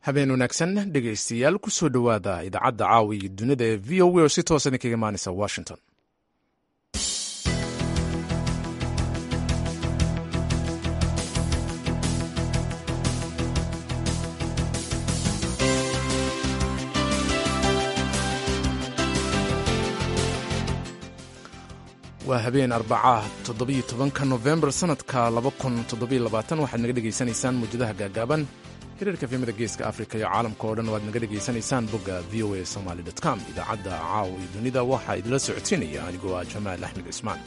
habeen wanaagsan dhegaystayaal ku soo dhowaada idaacadda caawa iyo dunida ee v o a oo si toosa idinkaga imaanaysa washington waa habeen arbacaah toddobiyo tobanka nofembar sannadka laba kun toddobiyo labaatan waxaad naga dhegaysanaysaan muwjadaha gaagaaban xiriirka fiimada geeska afrika iyo caalamka oo dhan waad naga dhegaysanaysaan bogga v o a somaly com idaacadda caawa iyo dunida waxaa idinla socodsiinaya anigoo ah jamaal axmed cismaan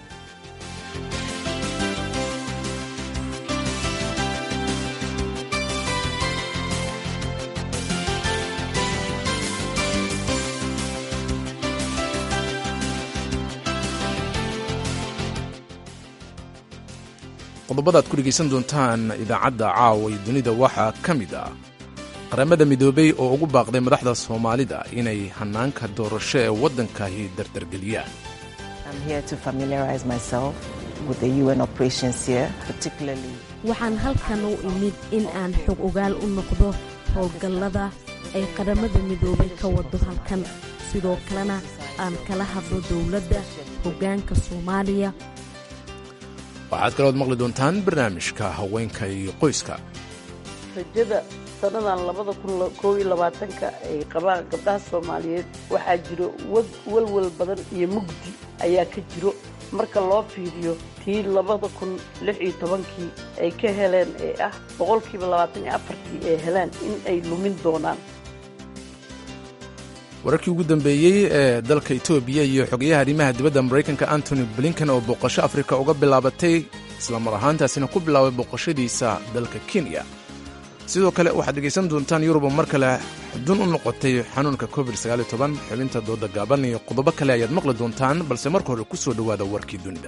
qodobadaad ku dhegaysan doontaan idaacadda caawa iyo dunida waxaa ka mid ah qaramada midoobey oo ugu baaqday madaxda soomaalida inay hannaanka doorasho ee waddankahi dardargeliyaan waxaan halkan u imid in aan xog ogaal u noqdo howlgallada ay qaramada midoobay ka wado halkan sidoo kalena aan kala hadlo dowladda hoggaanka soomaaliya waxaad kalood maqli doontaan barnaamijka haweenka iyo qoyska rajada sannadan labada kun koob iyo labaatanka ay qabaan gabdhaha soomaaliyeed waxaa jiro walwal badan iyo mugdi ayaa ka jiro marka loo fiiriyo tii labada kun lix iyo tobankii ay ka heleen ee ah boqolkiiba labaatan iyo afartii ay heleen in ay lumin doonaan wararkii ugu dambeeyey ee dalka etoobiya iyo xogayaha arrimaha dibadda maraykanka antony blinken oo booqasho afrika uga bilaabatay islamar ahaantaasina ku bilaabay booqashadiisa dalka kenya sidoo kale waxaad dhegaysan doontaan yuruba mar kale xudun u noqotay xanuunka covid xubinta dooda gaaban iyo qodobo kale ayaad maqli doontaan balse marka hore ku soo dhowaada warkii dunida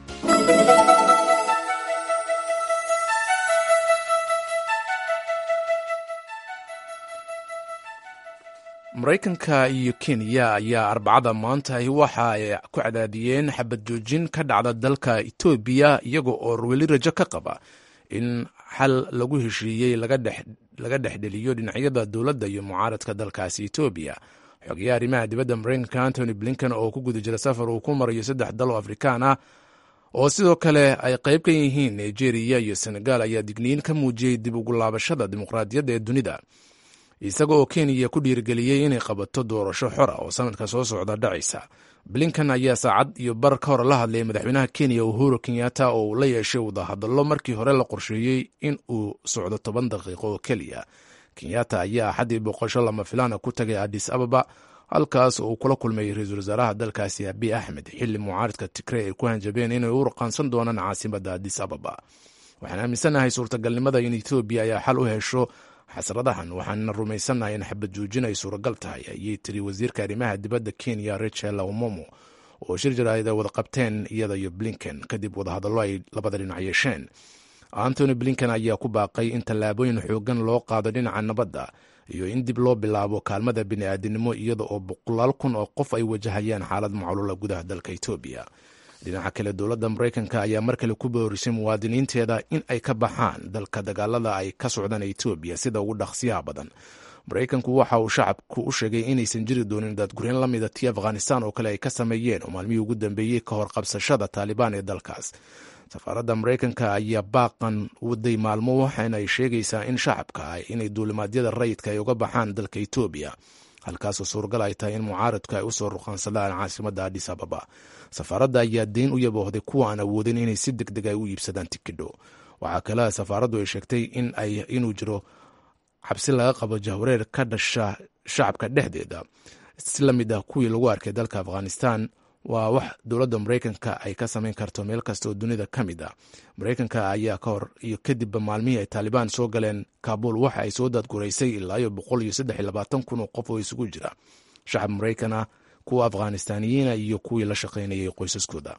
maraykanka iyo kenya ayaa arbacada maantahi waxa ay ku cadaadiyeen xabad joojin ka dhacda dalka etoobiya iyaga oo weli rajo ka qaba in xal lagu heshiiyey laga dhexdheliyo dhinacyada dowladda iyo mucaaradka dalkaasi etoobiya xogayaha arrimaha dibadda maraykanka antony blinken oo ku guda jira safar uu ku marayo saddex dal oo afrikaan ah oo sidoo kale ay qayb ka yihiin nigeria iyo senegal ayaa digniin ka muujiyey dib ugu laabashada dimuqraadiyadda ee dunida isaga oo kenya ku dhiirigeliyey inay qabato doorasho xora oo sanadka soo socda dhacaysa blinkan ayaa saacad iyo bar ka hor la hadlayay madaxweynaha kenya uhuru kenyatta oo uu la yeeshay wadahadallo markii hore la qorsheeyey in uu socdo toban daqiiqo oo keliya kenyatta ayaa axaddii boqosho lama filaana ku tagay adis ababa halkaas oo uu kula kulmay ra-iisul wasaaraha dalkaasi abiy axmed xilli mucaaridka tigrey ay ku hanjabeen inay u raqaansan doonaan caasimadda adis ababa waxaan aaminsanahay suurtagalnimada in etoobiya ayaa xal u hesho xasradahan waxaana rumaysannahay in xabad joojin ay suuragal tahay ayay tiri wasiirka arrimaha dibadda kenya rachel omomo oo shir jaraa'id ay wada qabteen iyada iyo blinken kadib wadahadallo ay labada dhinac yeesheen antony blinken ayaa ku baaqay in tallaabooyin xoogan loo qaado dhinaca nabadda iyo in dib loo bilaabo kaalmada bini'aadinimo iyada oo boqolaal kun oo qof ay wajahayaan xaalad macluula gudaha dalka etoobiya dhinaca kale dowladda maraykanka ayaa mar kale ku boorisay muwaadiniinteeda in ay ka baxaan dalka dagaalada ay ka socdaan etoobiya sida ugu dhaqsiyaha badan maraykanku waxa uu shacabku u sheegay inaysan jiri doonin daadgureen la mida tii afghanistan oo kale ay ka sameeyeen oo maalmihii ugu dambeeyey ka hor qabsashada taalibaan ee dalkaas safaaradda maraykanka ayaa baaqan waday maalmo waxaana ay sheegaysaa in shacabka ah inay duulimaadyada rayidka ay uga baxaan dalka etoobiya halkaasoo suuragal ay tahay in mucaaradku ay usoo ruqaansadaan caasimadda adis ababa safaaradda ayaa deyn u yaboohday kuwa aan awoodin inay si deg deg ay u iibsadaan tikidho waxaa kale safaaraddu ay sheegtay inuu jiro xabsi laga qabo jahwareer ka dhasha shacabka dhexdeeda si la mid ah kuwii lagu arkay dalka afghanistan waa wax dowladda maraykanka ay ka samayn karto meel kasta oo dunida ka mid ah maraykanka ayaa ka hor iyo kadibba maalmihii ay taalibaan soo galeen kaabul waxa ay soo daadguraysay ilaa iyo boqol iyo saddex iyo labaatan kun oo qof oo isugu jira shacab maraykan ah kuwa afghanistaaniyiina iyo kuwii la shaqaynayay qoysaskooda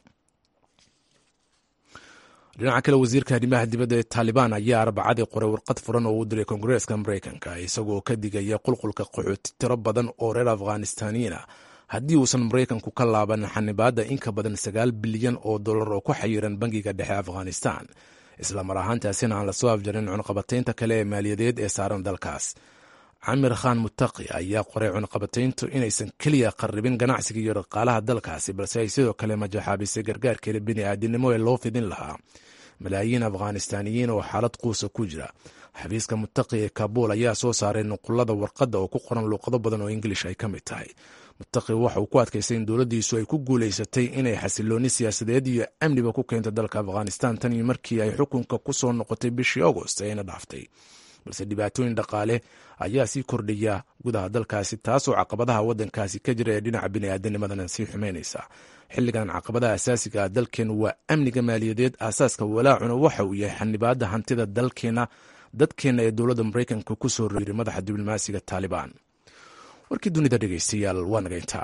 dhinaca kale wasiirka arrimaha dibadda ee taalibaan ayaa arbacadii qoray warqad furan oo u diray koongareeska maraykanka isagoo ka digaya qulqulka qaxooti tiro badan oo reer afghanistaaniyiin ah haddii uusan maraykanku ka laaban xanibaadda in ka badan sagaal bilyan oo dollar oo ku xayiran bangiga dhexe afghanistan isla mar ahaantaasina aan lasoo afjarin cunqabataynta kale ee maaliyadeed ee saaran dalkaas camir khan mutaqi ayaa qoray cunqabatayntu inaysan keliya qarribin ganacsiga iyo dhaqaalaha dalkaasi balse ay sidoo kale majaxaabisay gargaarkeeda bini'aadinimo ee loo fidin lahaa malaayiin afghanistaaniyiin oo xaalad quusa ku jira xafiiska mutaqi ee kabuul ayaa soo saaray nuqulada warqadda oo ku qoran luuqado badan oo ingilish ay ka mid tahay mutaqi waxa uu ku adkaystay in dowladdiisu ay ku guulaysatay inay xasilooni siyaasadeed iyo amniba ku keento dalka afghanistan tan iyo markii ay xukunka ku soo noqotay bishii agost eena dhaaftay balse dhibaatooyin dhaqaale ayaa sii kordhaya gudaha dalkaasi taasoo caqabadaha waddankaasi ka jira ee dhinaca bini'aadanimadana sii xumaynaysa xilligan caqabadaha asaasiga ah dalkeena waa amniga maaliyadeed aasaaska walaacuna waxa uu yahay xanibaadda hantida dalkeena dadkeenna ee dowladda maraykanka ku soo royray madaxa diblomaasiga taalibaan warkii dunida dhegeystayaal waa naga intaa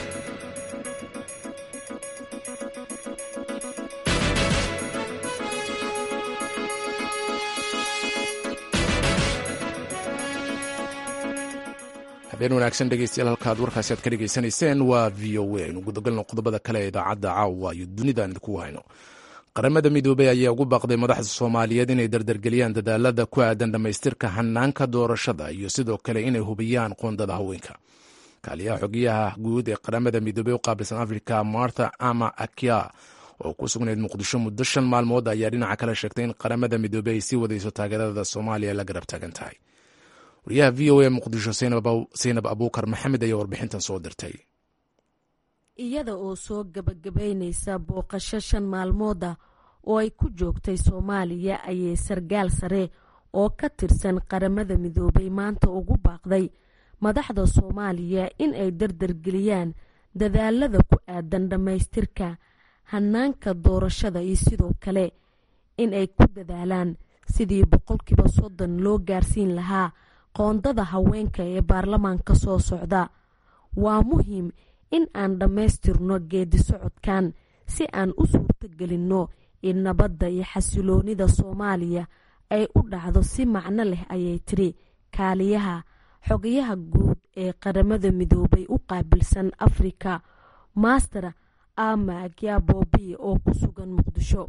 habeen wanaagsan dhegeystayaal halkaad warkaasi aad ka dhegeysanayseen waa v o a aynu gudagalno qodobada kale ee idaacadda caawa iyo dunidaan idinku hayno qaramada midoobey ayaa ugu baaqday madaxda soomaaliyeed inay dardargeliyaan dadaalada ku aadan dhammaystirka hanaanka doorashada iyo sidoo kale inay hubiyaan qoondada haweenka kaaliyaha xogiyaha guud ee qaramada midoobey u qaabilsan africa martha ama akya oo ku sugnayd muqdisho muddo shan maalmood ayaa dhinaca kale sheegtay in qaramada midoobey ay sii wadayso taageerada soomaaliya la garab taagan tahay wariyaha v o a muqdisho saynab abuukar maxamed ayaa warbixintan soo dirtay iyada oo soo gabagabaynaysa booqasho shan maalmooda oo ay ku joogtay soomaaliya ayay sargaal sare oo ka tirsan qaramada midoobay maanta ugu baaqday madaxda soomaaliya in ay dardargeliyaan dadaalada ku aadan dhammaystirka hanaanka doorashada iyo sidoo kale in ay ku dadaalaan sidii boqolkiiba soddon loo gaarsiin lahaa qoondada haweenka ee baarlamaanka soo socda waa muhiim in aan dhammaystirno geedi socodkan si aan u suurtogelinno in nabadda iyo xasiloonida soomaaliya ay u dhacdo si macno leh ayay tiri kaaliyaha xogayaha guud ee qaramada midoobay u qaabilsan afrika master ama agyabobi oo ku sugan muqdisho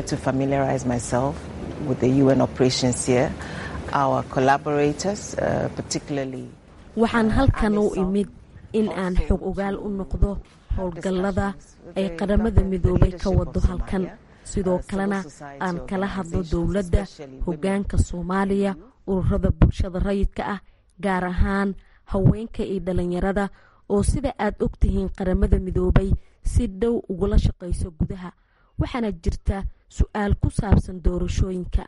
waxaan halkan u imid in aan xog ogaal u noqdo howlgallada ay qaramada midoobay ka wado halkan sidoo kalena aan kala hadlo dowladda hoggaanka soomaaliya ururada bulshada rayidka ah gaar ahaan haweenka iyo dhalinyarada oo sida aad og tihiin qaramada midoobay si dhow ugula shaqayso gudaha waxaana jirta su-aal ku saabsan doorashooyinka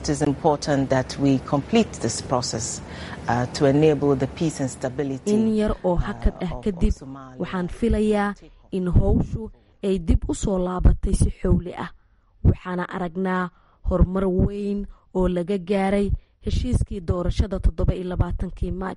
in yar oo hakad ah kadib waxaan filayaa in howshu ay dib u soo laabatay si xowli ah waxaana aragnaa horumar weyn oo laga gaaray heshiiskii doorashada toddoba iyo labaatankii maaj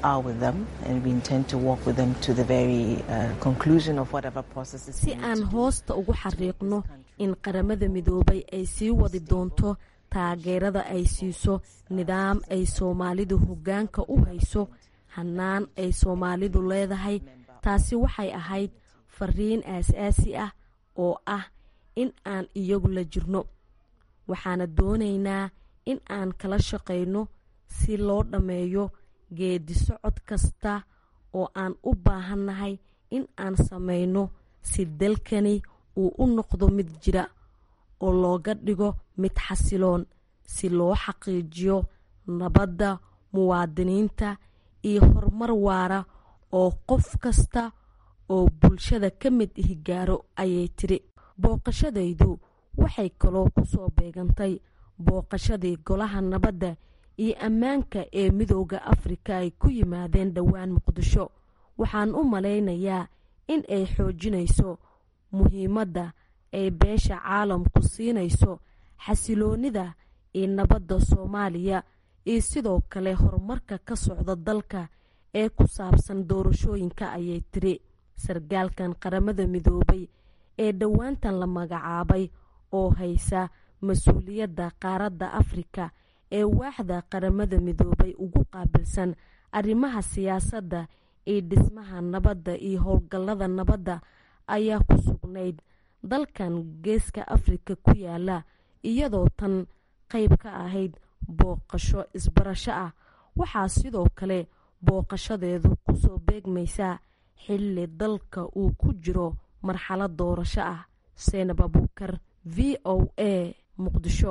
si aan hoosta ugu xariiqno in qaramada midoobay ay sii wadi doonto taageerada ay siiso nidaam ay soomaalidu hoggaanka u hayso hannaan ay soomaalidu leedahay taasi waxay ahayd fariin aasaasi ah oo ah in aan iyagu la jirno waxaana doonaynaa in aan kala shaqayno si loo dhammeeyo geedi socod kasta oo aan u baahannahay in aan samayno si dalkani uu u noqdo mid jira oo looga dhigo mid xasiloon si loo xaqiijiyo nabadda muwaadiniinta iyo horumar waara oo qof kasta oo bulshada ka mid ihi gaaro ayay tiri booqashadaydu waxay kaloo ku soo beegantay booqashadii golaha nabadda iyo ammaanka ee midooda afrika ay ku yimaadeen dhowaan muqdisho waxaan u malaynayaa in ay xoojinayso muhiimadda ay beesha caalamku siinayso xasiloonida iyo nabadda soomaaliya iyo sidoo kale horumarka ka socda dalka ee ku saabsan doorashooyinka ayay tiri sargaalkan qaramada midoobay ee dhowaantan la magacaabay oo haysa mas-uuliyadda qaaradda afrika ee waaxda qaramada midoobay ugu qaabilsan arrimaha siyaasadda iyo dhismaha nabadda iyo howlgallada nabadda ayaa ku sugnayd dalkan geeska afrika ku yaala iyadoo tan qayb ka ahayd booqasho isbarasho ah waxaa sidoo kale booqashadeedu kusoo beegmaysaa xilli dalka uu ku jiro marxalad doorasho ah seenab abuukar v o a muqdisho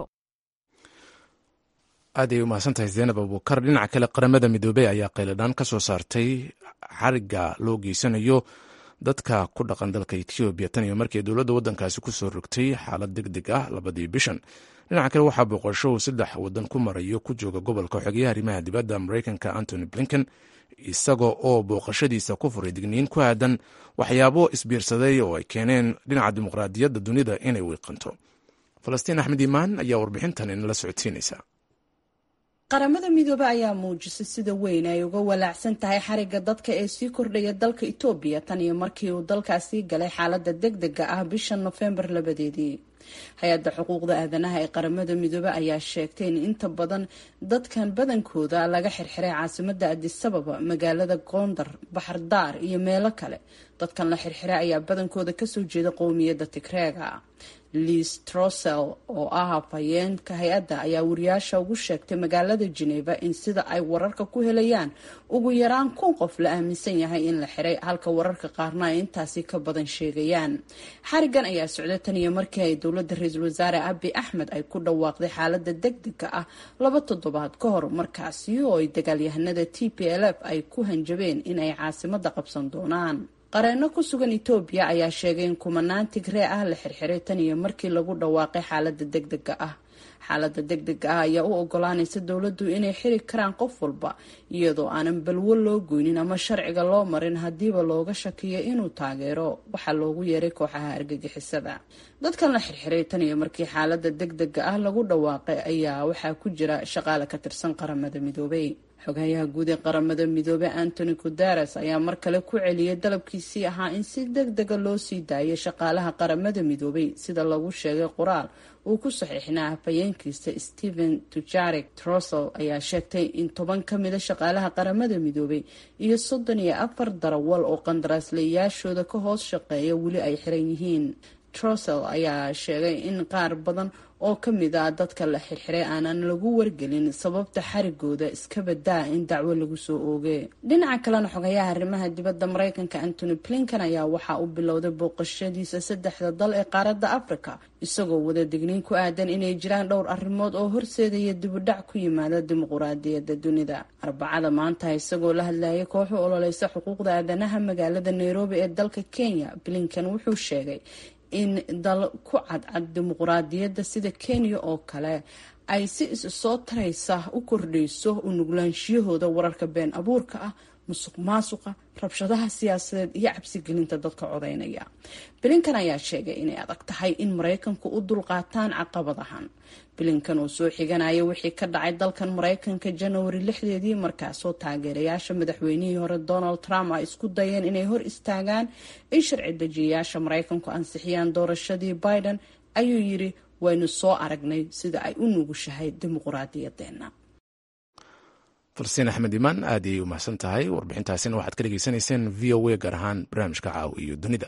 aad ay umahadsantahay zeenab abuukar dhinaca kale qaramada midoobey ayaa qayladhaan ka soo saartay xariga loo geysanayo dadka ku dhaqan dalka etoobiya tan iyo markii dowladda waddankaasi kusoo rogtay xaalad deg deg ah labadii bishan dhinaca kale waxaa booqasho uu saddex waddan ku marayo ku jooga gobolka xogeyaha arrimaha dibadda mareykanka antony blinken isaga oo booqashadiisa ku furay digniin ku aadan waxyaabo isbiirsaday oo ay keeneen dhinaca dimuqraadiyadda dunida inay wiiqanto falastiin axmed iimaan ayaa warbixintan inala socodsiinaysa qaramada midoobe ayaa muujisay sida weyn ay uga walaacsan tahay xariga dadka ee sii kordhaya dalka itoobiya tan iyo markii uu dalkaasii galay xaalada deg dega ah bisha nofembar labadeedii hay-adda xuquuqda aadanaha ee qaramada midoobe ayaa sheegtay in inta badan dadkan badankooda laga xirxiray caasimada adisababa magaalada gondar baxardaar iyo meelo kale dadkan la xirxiray ayaa badankooda kasoo jeeda qowmiyadda tigreega liis trosel oo ah afhayeenka hay-adda ayaa wariyaasha ugu sheegtay magaalada geneva in sida ay wararka ku helayaan ugu yaraan kun qof la aaminsan yahay in la xiray halka wararka qaarna ay intaasi ka badan sheegayaan xarigan ayaa socday tan iyo markii ay dowladda ra-iisul wasaare abi axmed ay ku dhawaaqday xaalada deg dega ah laba toddobaad ka hor markaasi oo ay dagaalyahanada t p l f ay ku hanjabeen in ay caasimada qabsan doonaan qareeno ku sugan etoobiya ayaa sheegay in kumanaan tigree ah la xirxiray tan iyo markii lagu dhawaaqay xaalada deg dega ah xaalada deg dega ah ayaa u ogolaanaysa dowladdu inay xiri karaan qof walba iyadoo aanan balwo loo goynin ama sharciga loo marin haddiiba looga shakiyo inuu taageero waxaa loogu yeeray kooxaha argagixisada dadkan la xirxiray tan iyo markii xaalada deg dega ah lagu dhawaaqay ayaa waxaa ku jira shaqaale ka tirsan qaramada midoobay xogayaha guud ee qaramada midoobey antony guteres ayaa mar kale ku celiyay dalabkiisii ahaa in si deg dega loo sii daayay shaqaalaha qaramada midoobey sida lagu sheegay qoraal uu ku saxiixnaa afhayeenkiisa stephen tujarek trosel ayaa sheegtay in toban ka mida shaqaalaha qaramada midoobey iyo soddon iyo afar darawal oo qandaraaslayaashooda ka hoos shaqeeya weli ay xiran yihiin trosel ayaa sheegay in qaar badan oo ka mid ah dadka la xirxiray aanan lagu wargelin sababta xarigooda iska badaa in dacwo lagu soo oogay dhinaca kalena xogayaha arrimaha dibadda mareykanka antony blinkan ayaa waxaa uu bilowday booqashadiisa saddexda dal ee qaaradda africa isagoo wada digniin ku aadan inay jiraan dhowr arrimood oo horseedaya dibudhac ku yimaada dimuquraadiyadda dunida arbacada maanta isagoo la hadlayay kooxu ololeysa xuquuqda aadanaha magaalada nairobi ee dalka kenya blinkan wuxuu sheegay in dal ku cadcad dimuquraadiyadda sida kenya oo kale ay si is soo taraysa u kordhayso u nuglaanshiyahooda wararka been abuurka ah musuq maasuqa rabshadaha siyaasadeed iyo cabsigelinta dadka codaynaya bilinkan ayaa sheegay inay adag tahay in maraykanku u dulqaataan caqabadahan bilinkan oo soo xiganaya wixii ka dhacay dalkan maraykanka janawari lixdeedii markaasoo taageerayaasha madaxweynihii hore donald trump ay isku dayeen inay hor istaagaan in sharci dejiyayaasha maraykanku ansixiyaan doorashadii biden ayuu yiri waynu soo aragnay sida ay u nugushahay dimuquraadiyadeena falsiin axmed imaan aad ayay u mahadsan tahay warbixintaasina waxaad ka dhegeysanayseen v o a gaar ahaan barnaamijka caawa iyo dunida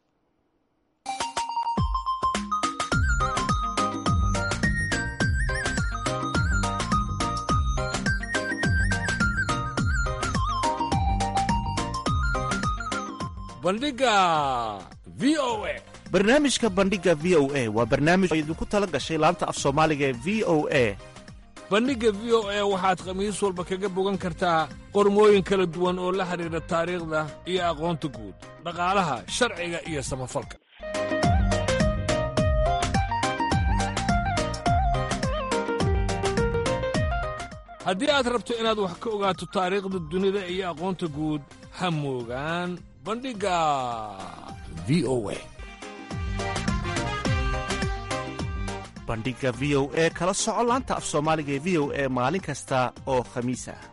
bandhiga v o a barnaamijka bandhiga v o a waa barnaamij oo idinku tala gashay laanta af soomaaliga ee v o a bandhigga v o a waxaad khamiis walba kaga bogan kartaa qormooyin kala duwan oo la xidhiidha taariikhda iyo aqoonta guud dhaqaalaha sharciga iyo samafalka haddii aad rabto inaad wax ka ogaato taariikhda dunida iyo aqoonta guud ha moogaan bandhigga v o a bandhiga v o e kala soco laanta af soomaaliga ee v o e maalin kasta oo khamiis ah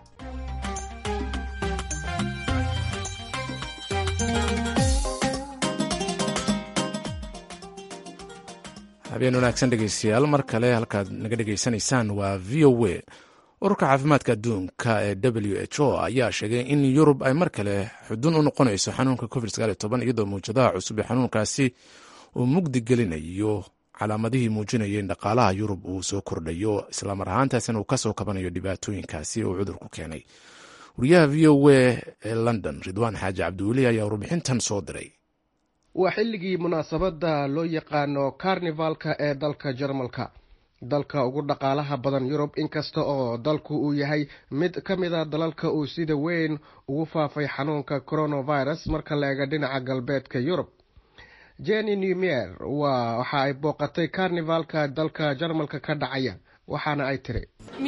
habeen wanaagsan dhegeystayaal mar kale halkaad naga dhegeysanaysaan waa v o a ururka caafimaadka adduunka ee w h o ayaa sheegay in yurub ay mar kale xudun u noqonayso xanuunka covid iyadoo mawjadaha cusub ee xanuunkaasi uu mugdi gelinayo calaamadihii muujinaya in dhaqaalaha yurub uu soo kordhayo islamar ahaantaasina uu kasoo kabanayo dhibaatooyinkaasi uu cudurku keenay wariyaha v o a ee london ridwaan xaaji cabdiweli ayaa warbixintan soo diray waa xilligii munaasabadda loo yaqaano karnivalka ee dalka jarmalka dalka ugu dhaqaalaha badan yurub inkasta oo dalku uu yahay mid ka mid a dalalka uu sida weyn ugu faafay xanuunka coronavirus marka la eega dhinaca galbeedka yurub jenny newmier waa waxa ay booqatay karnivalka dalka jarmalka ka dhacaya waxaana ay tiri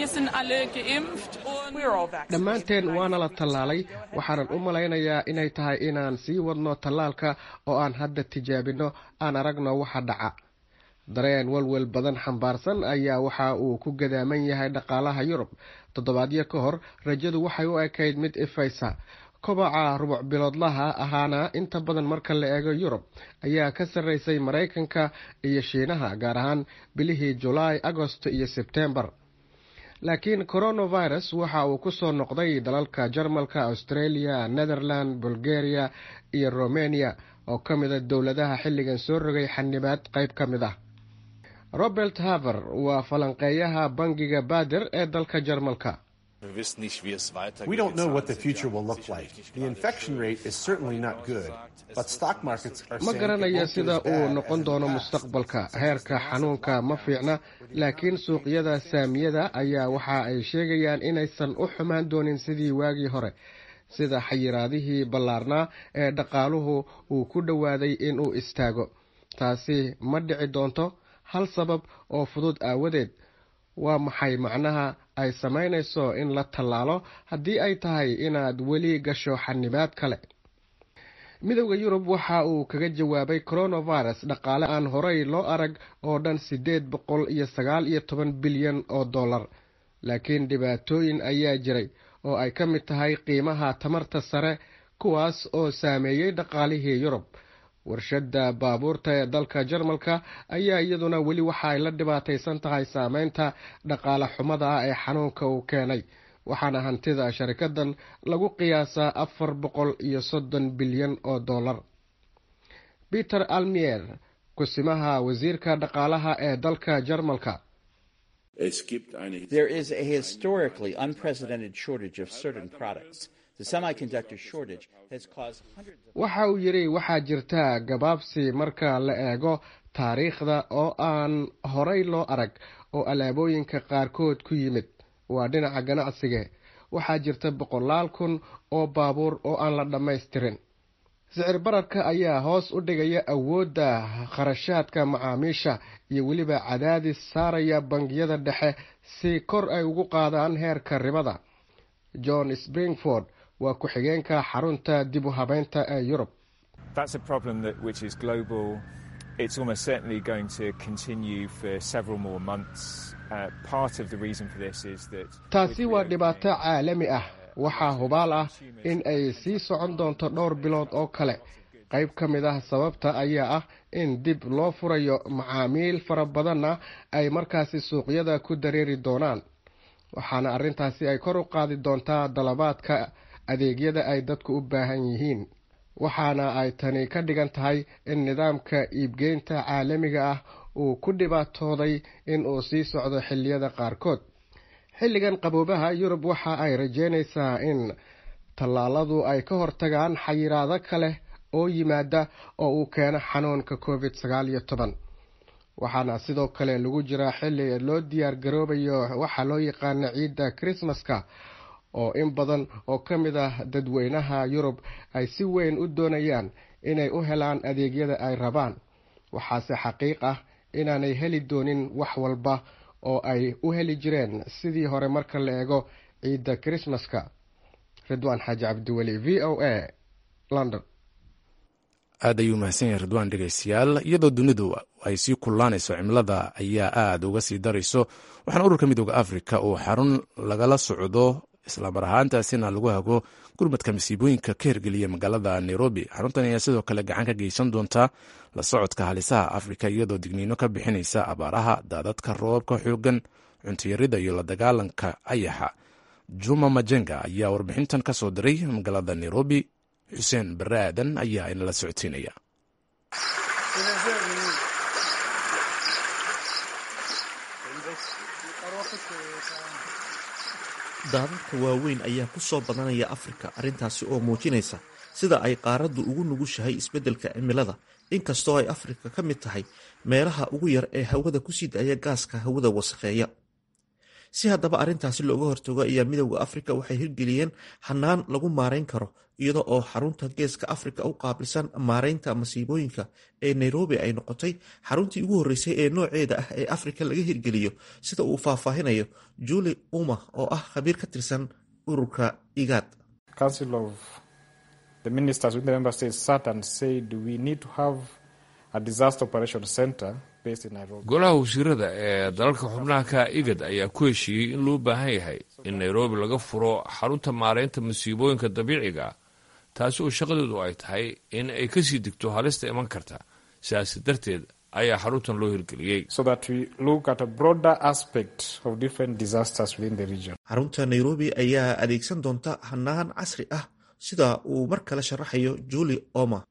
dhammaanteen waana la tallaalay waxaanan u malaynayaa inay tahay inaan sii wadno tallaalka oo aan hadda tijaabino aan aragno waxa dhaca dareen welwel badan xambaarsan ayaa waxa uu ku gadaaman yahay dhaqaalaha yurub toddobaadyo ka hor rajadu waxay u ekayd mid ifaysa kobaca rubuc biloodlaha ahaana inta badan marka la eego yurub ayaa ka sarreysay maraykanka iyo shiinaha gaar ahaan bilihii julaay agosto iyo sebtembar laakiin coronavirus waxa uu ku soo noqday dalalka jarmalka australia netherland bulgaria iyo romania oo ka mid a dowladaha xilligan soo rogay xanibaad qayb ka mid ah robert haver waa falanqeeyaha bangiga bader ee dalka jarmalka We don't know what the future will look like. The infection rate is certainly not good, but stock markets are ma saying it garanayo won't be sida as uu bad noqon as in doono the past. mustaqbalka heerka xanuunka ma fiicna laakiin suuqyada saamiyada ayaa waxa ay sheegayaan inaysan u xumaan doonin sidii waagii hore sida xayiraadihii ballaarnaa ee dhaqaaluhu uu ku dhowaaday inuu istaago taasi ma dhici doonto hal sabab oo fudud aawadeed waa maxay macnaha ay samaynayso in la tallaalo haddii ay tahay inaad weli gasho xanibaad kale midowda yurub waxa uu kaga jawaabay coronavirus dhaqaale aan horey loo arag oo dhan siddeed boqol iyo sagaal iyo toban bilyan oo dollar laakiin dhibaatooyin ayaa jiray oo ay ka mid tahay qiimaha tamarta sare kuwaas oo saameeyey dhaqaalihii yurub warshadda baabuurta ee dalka jarmalka ayaa iyaduna weli waxa ay la dhibaataysan tahay saameynta dhaqaale xumada ah ee xanuunka uu keenay waxaana hantida sharikadan lagu qiyaasaa afar boqol iyo soddon bilyan oo dollar peter almier kusimaha wasiirka dhaqaalaha ee dalka jarmalka There is a historically unprecedented shortage of certain products. The semiconductor shortage has caused hundreds of waxa uu yidhi waxaa jirta gabaabsi marka la eego taariikhda oo aan horay loo arag oo alaabooyinka qaarkood ku yimid waa dhinaca ganacsiga waxaa jirta boqolaal kun oo baabuur oo aan la dhammaystirin sicir bararka ayaa hoos u dhigaya awoodda kharashaadka macaamiisha iyo weliba cadaadis saaraya bangiyada dhexe si kor ay ugu qaadaan heerka ribada john springford waa ku-xigeenka xarunta dib u habeynta ee yurub That's a problem that which is global. It's almost certainly going to continue for several more months. Uh, part of the reason for this is that taasi waa dhibaato caalami ah waxaa hubaal ah in ay sii socon doonto dhowr bilood oo kale qayb ka mid ah sababta ayaa ah in dib loo furayo macaamiil fara badanna ay markaasi suuqyada ku dareeri doonaan waxaana arrintaasi ay kor u qaadi doontaa dalabaadka adeegyada ay dadku u baahan yihiin waxaana ay tani ka dhigan tahay in nidaamka iibgeynta caalamiga ah uu ku dhibaatooday in uu sii socdo xilliyada qaarkood xilligan qaboobaha yurub waxa ay rajeynaysaa in tallaaladu ay ka hortagaan xayiraado kale oo yimaada oo uu keeno xanuunka covid sagaal iyo toban waxaana sidoo kale lagu jiraa xilli loo diyaar garoobayo waxaa loo yaqaana ciidda krismaska oo in badan oo ka mid ah dadweynaha yurub ay si weyn u doonayaan inay u helaan adeegyada ay rabaan waxaase xaqiiq ah inaanay heli doonin wax walba oo ay u heli jireen sidii hore marka la eego ciidda krismaska ridwaan xaaji cabdiweli v o a london aad ayuu mahadsan yahay ridwaan dhegeystayaal iyadoo dunidu ay sii kullaanayso cimilada ayaa aad uga sii darayso waxaana ururka midooda afrika uu xarun lagala socdo islamar ahaantaasina lagu hago gurmadka masiibooyinka ka hirgeliya magaalada nairobi xaruntan ayaa sidoo kale gacan ka geysan doonta la socodka halisaha afrika iyadoo digniino ka bixinaysa abaaraha daadadka roobabka xoogan cuntiyarida iyo la dagaalanka ayaxa juma majenga ayaa warbixintan ka soo diray magaalada nairobi xuseen bare aadan ayaa inala socodsiinaya daadadka waaweyn ayaa ku soo badanaya afrika arrintaasi oo muujinaysa sida ay qaaraddu ugu nugushahay isbeddelka cimilada inkastoo ay afrika ka mid tahay meelaha ugu yar ee hawada kusii daaya gaaska hawada wasakheeya si haddaba arrintaasi looga hortago ayaa midowda afrika waxay hirgeliyeen hanaan lagu maarayn karo iyada oo xarunta geeska afrika u qaabilsan maaraynta masiibooyinka ee nairobi ay noqotay xaruntii ugu horreysay ee nooceeda ah ee afrika laga hirgeliyo sida uu faahfaahinayo juli uma oo ah khabiir ka tirsan ururka igaad golaha wasiirada ee dalalka xubnaha ka igad ayaa ku heshiiyey in loo baahan yahay in nairobi laga furo xarunta maaraynta masiibooyinka dabiiciga taasi oo shaqadeedu ay tahay in ay kasii digto halista iman karta sidaas darteed ayaa xaruntan loo hirgeliyey xarunta nairobi ayaa adeegsan doonta hanaan casri ah sida uu mar kale sharaxayo juli oma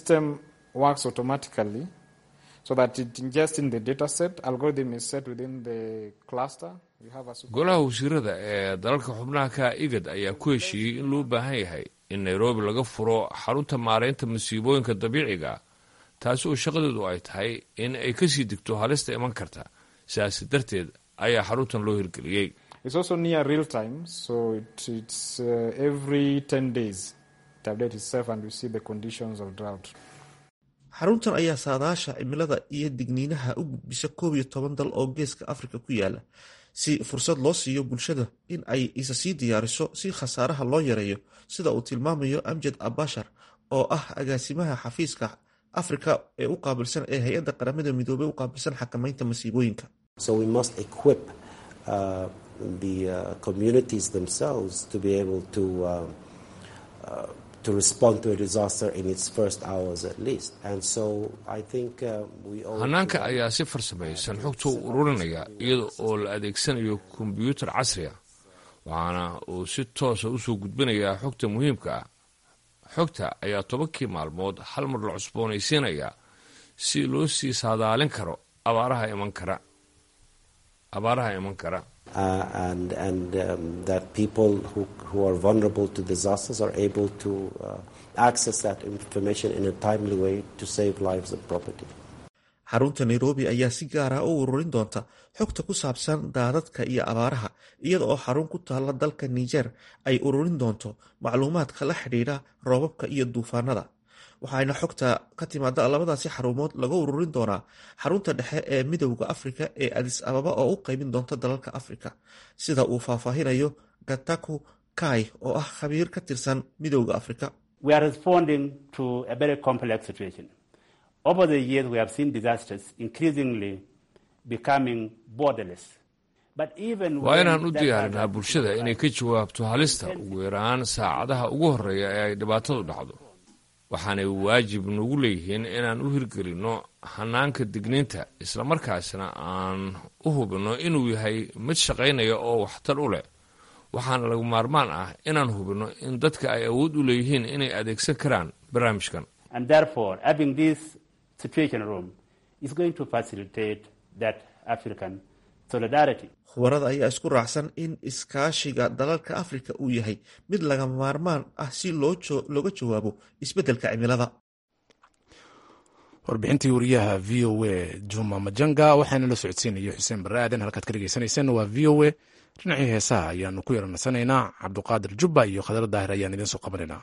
golaha wasiirada ee dalalka xubnaha ka igad ayaa ku heshiiyey in loo baahan yahay in nairobi laga furo xarunta maaraynta masiibooyinka dabiiciga taasi oo shaqadeedu ay tahay in ay kasii digto halista iman karta sidaas darteed ayaa xaruntan loo hirgeliyey xaruntan ayaa saadaasha cimilada iyo digniinaha u gudbisa koob iyo toban dal oo geeska afrika ku yaala si fursad loo siiyo bulshada in ay isa sii diyaariso si khasaaraha loo yareeyo sida uu tilmaamayo amjad abashar oo ah agaasimaha xafiiska afrika ee u qaabilsan ee hay-adda qaramada midoobey u qaabilsan xakamaynta masiibooyinka hanaanka ayaa si farsamaysan xogta u ururinaya iyada oo la adeegsanayo kombyuutar casri a waxaana uu si toosa usoo gudbinayaa xogta muhiimka ah xogta ayaa tobankii maalmood hal mar la cusboonaysiinayaa si loo sii saadaalin karo abaaraha iman kara abaaraha iman kara xarunta nairobi ayaa si gaara u ururin doonta xogta ku saabsan daadadka iyo abaaraha iyada oo xarun ku taalla dalka niger ay ururin doonto macluumaadka la xidhiidha roobabka iyo duufaanada waxaana xogta ka timaada labadaasi xarumood laga ururin doonaa xarunta dhexe ee midowda afrika ee adis ababa oo u qaybin doonta dalalka afrika sida uu faahfaahinayo gataku kai oo ah khabiir ka tirsan midowda afrika waa inaan u diyaarinaa bulshada inay ka jawaabto halista ugu yaraan saacadaha ugu horreeya ee ay dhibaatadu dhacdo waxaanay waajib nagu leeyihiin inaan u hirgelinno hanaanka digniinta islamarkaasna aan u hubinno inuu yahay mid shaqaynaya oo waxtar u leh waxaana laga maarmaan ah inaan hubinno in dadka ay awood u leeyihiin inay adeegsan karaan barnaamijkan khubarada ayaa isku raacsan in iskaashiga dalalka afrika uu yahay mid lagama maarmaan ah si looga jawaabo isbeddelka cimilada warbixintii wariyaha v o a juma majanga waxaana la socodsiinaya xuseen barre aadan halkaad ka dhegeysaneyseen waa v o a dhinacii heesaha ayaanu ku yaranaysanaynaa cabduqaadir jubba iyo khadar daahir ayaan idiin soo qabanaynaa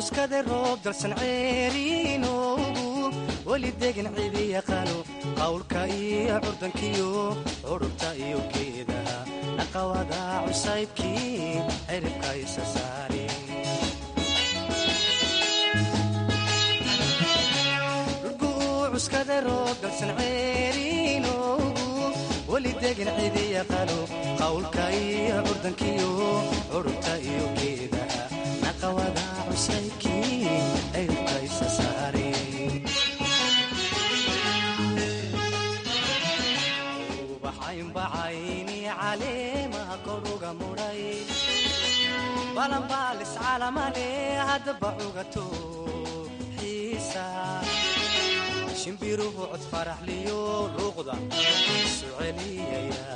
cuskade roob dalsan ceeriinoogu weli degan cidi yaqaano qawlka iyo curdankiyo curubta iyo geedaha naqawada cusaybkii ciribka isa saari cuskade roob dalsan ceeriinoogu weli degan cidi yaqaano qawlka iyo curdankiyo curubta iyo geedaha naqawada cusaybkii ciribka isa saari ubaxaynbacayni caleemaha koruga mudhay balanbaalis calamale haddaba cugato xiisa shimbiruhu cod faraxliyo luuqda isu celiyaya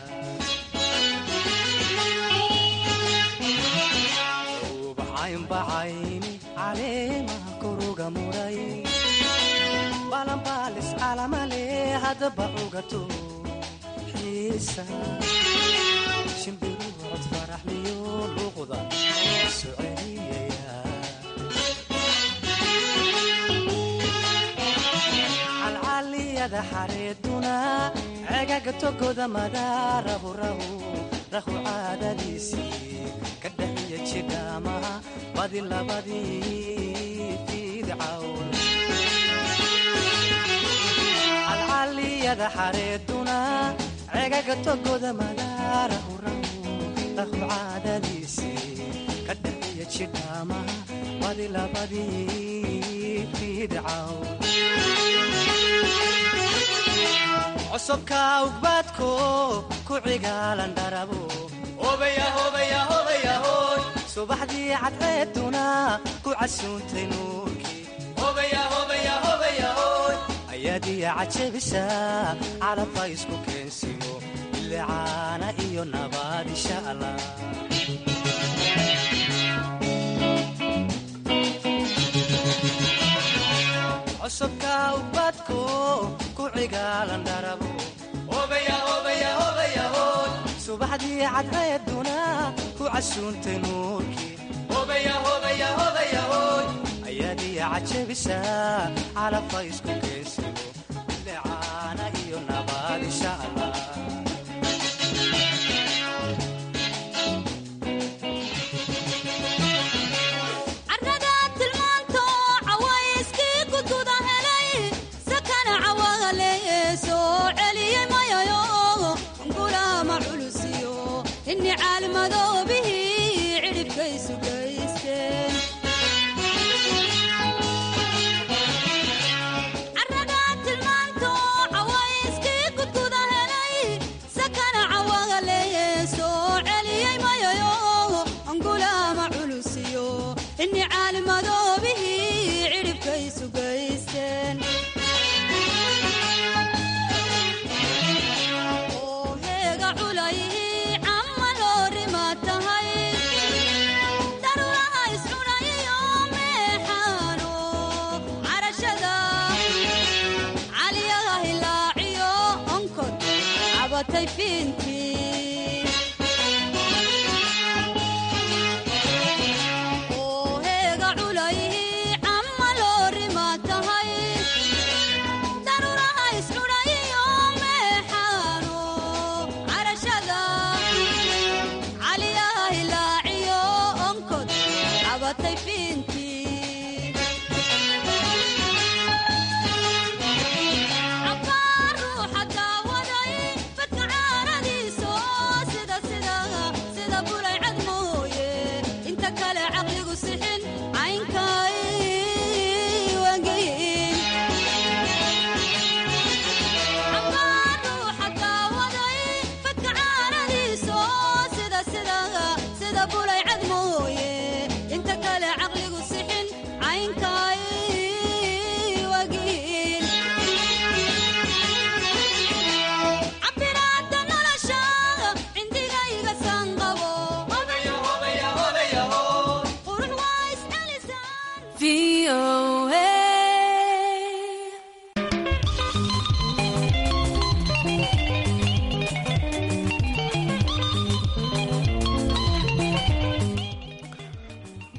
ubaxaynbacayni caleemaha koruga mudhay balanbaalis calamale haddaba cugato xiisa shimbiruhu cod faraxliyo luuqda isu celiyaya calcaliyada xareeduna cegaga togoda madaarahu rahu rahu caadadiisii ka dhaxiya jidhaamaha badi labadii fiidcawn calcaliyada xareeduna cegaga togoda madaarahu rahu rahu caadadiisii ka dhaxiya jidhaamaha badi labadii fiidcawn cosubka ugbaadko ku cigaalan dharabo subaxdii cadceeduna ku casuuntay nuurkii ayaadiya cajabisa calabka isku keensimo bilicaana iyo nabaad insha allah cosubka ubadko ku cigaalan dharabo subaxdii cadceeduna ku casuuntay nuurkii ayaadiya cajabisa calabka isku keensimo bilicaana iyo nabaad insha allah ruuxa daawaday fadka caaradii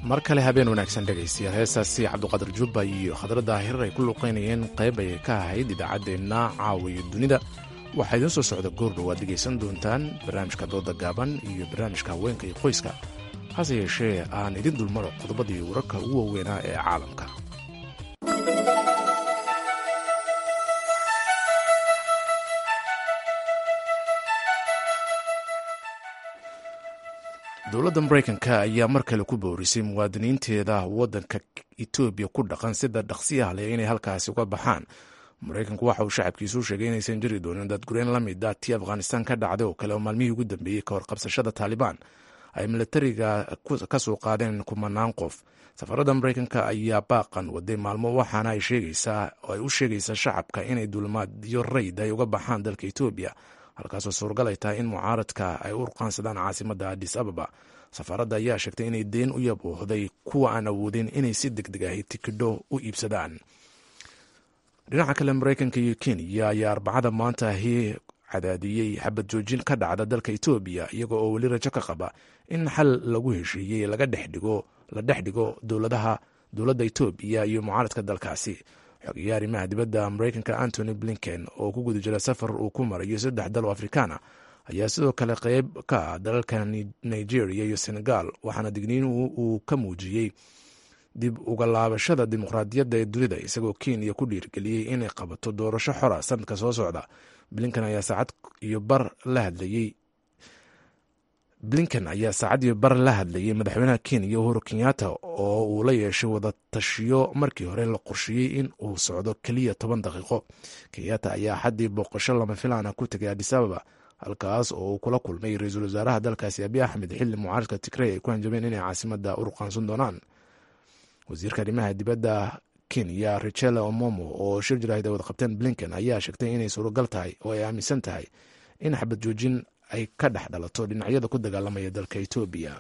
mar kale habeen wanaagsan dhegaystayaal heestaasi cabduqaadir jubba iyo khadra daahir ay ku luqaynayeen qayb ayay ka ahayd idaacaddeenna caawiyo dunida waxaa idiin soo socda goordhow aad dhegaysan doontaan barnaamijka dooda gaaban iyo barnaamijka haweenka iyo qoyska hase yeeshee aan idin dulmaro qodobadii wararka ugu waaweynaa ee caalamka dowladda maraykanka ayaa mar kale ku boorisay muwaadiniinteeda waddanka etoobiya ku dhaqan sida dhaqsiyaha leh inay halkaasi uga baxaan maraykanku waxa uu shacabkiisu sheegay inaysan jiri doonin dadgureen la mid ah tii afghanistan ka dhacday oo kale oo maalmihii ugu dambeeyey ka hor qabsashada taalibaan ay milatariga ka soo qaadeen kumanaan qof safaradda maraykanka ayaa baaqan waday maalmo waxaana ay u sheegaysaa shacabka inay dulmaadyo rayd ay uga baxaan dalka etoobiya halkaasoo suuragal ay tahay in mucaaradka ay u urqaansadaan caasimadda adis ababa safaaradda ayaa sheegtay inay deen u yabuuhday kuwa aan awoodin inay si deg deg ahi tikidho u iibsadaan dhinaca kale maraykanka iyo kenya ayaa arbacada maanta ahi cadaadiyey xabad joojin ka dhacda dalka etoobiya iyago oo weli rajo ka qaba in xal lagu heshiiyey la dhex dhigo dowladaha dowladda etoobiya iyo mucaaradka dalkaasi xogeeye arrimaha dibadda maraykanka antony blinken oo ku guda jira safar uu ku marayo saddex dal oo afrikaana ayaa sidoo kale qeyb ka ah dalalka nigeria iyo senegal waxaana digniin uu ka muujiyey dib uga laabashada dimuqraadiyadda ee dunida isagoo kenya ku dhiirgeliyey inay qabato doorasho xora sanadka soo socda blinken ayaa saacad iyo bar la hadlayey blinken ayaa saacad iyo bar la hadlayay madaxweynaha kenya uhuru kenyatta oo uu la yeeshay wada tashiyo markii hore la qorsheeyey in uu socdo keliya toban daqiiqo kenyatta ayaa xaddii booqasho lama filaana ku tegay adis ababa halkaas oo uu kula kulmay ra-iisul wasaaraha dalkaasi abiy axmed xilli mucaaradka tigrey ay ku hanjabeen inay caasimada urqaansan doonaan wasiirka arrimaha dibadda kenya richela omomo oo shir jiraahid ay wada qabteen blinken ayaa sheegtay inay suuragal tahay oo ay aaminsan tahay in xabad joojin ay ka dhex dhalato dhinacyada ku dagaalamaya dalka etoobiya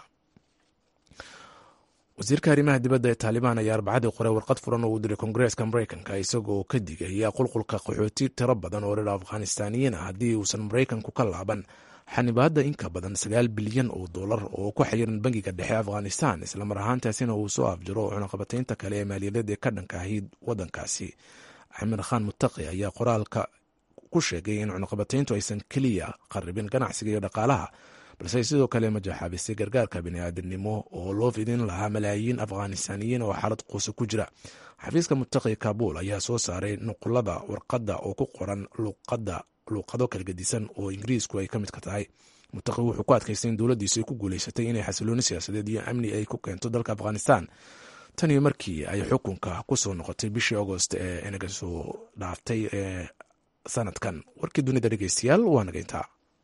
wasiirka arrimaha dibadda ee taalibaan ayaa arbacadii qoray warqad furan oo uu diray kongareeska maraykanka isagoo ka digaya qulqulka qaxooti tiro badan oo reer afghanistaaniyiin ah haddii uusan maraykanku ka laaban xanibaadda inka badan sagaal bilyan oo dollar oo ku xayiran bangiga dhexe afghanistan islamar ahaantaasina uu soo afjiro cunaqabataynta kale ee maaliyadeed ee ka dhanka ahayd waddankaasi axmed khan mutaqi ayaa qoraalka ku sheegay in cunaqabatayntu aysan keliya qaribin ganacsiga iyo dhaqaalaha balse ay sidoo kale majaxaabisay gargaarka bini'aadanimo oo loo fidin lahaa malaayiin afghanistaaniyiin oo xaalad quusa ku jira xafiiska mutaqi kaabul ayaa soo saaray nuqulada warqadda oo ku qoran luqada luuqado kala gedisan oo ingiriisku ay ka mid ka tahay mutaqi wuxuu ku adkaystay in dowladdiisu ay ku guuleysatay inay xasilooni siyaasadeed iyo amni ay ku keento dalka afghanistan tan iyo markii ay xukunka kusoo noqotay bishii agost ee inaga soo dhaaftay ee sanadkan warkii dunida dhegeystayaal waa nagayntaa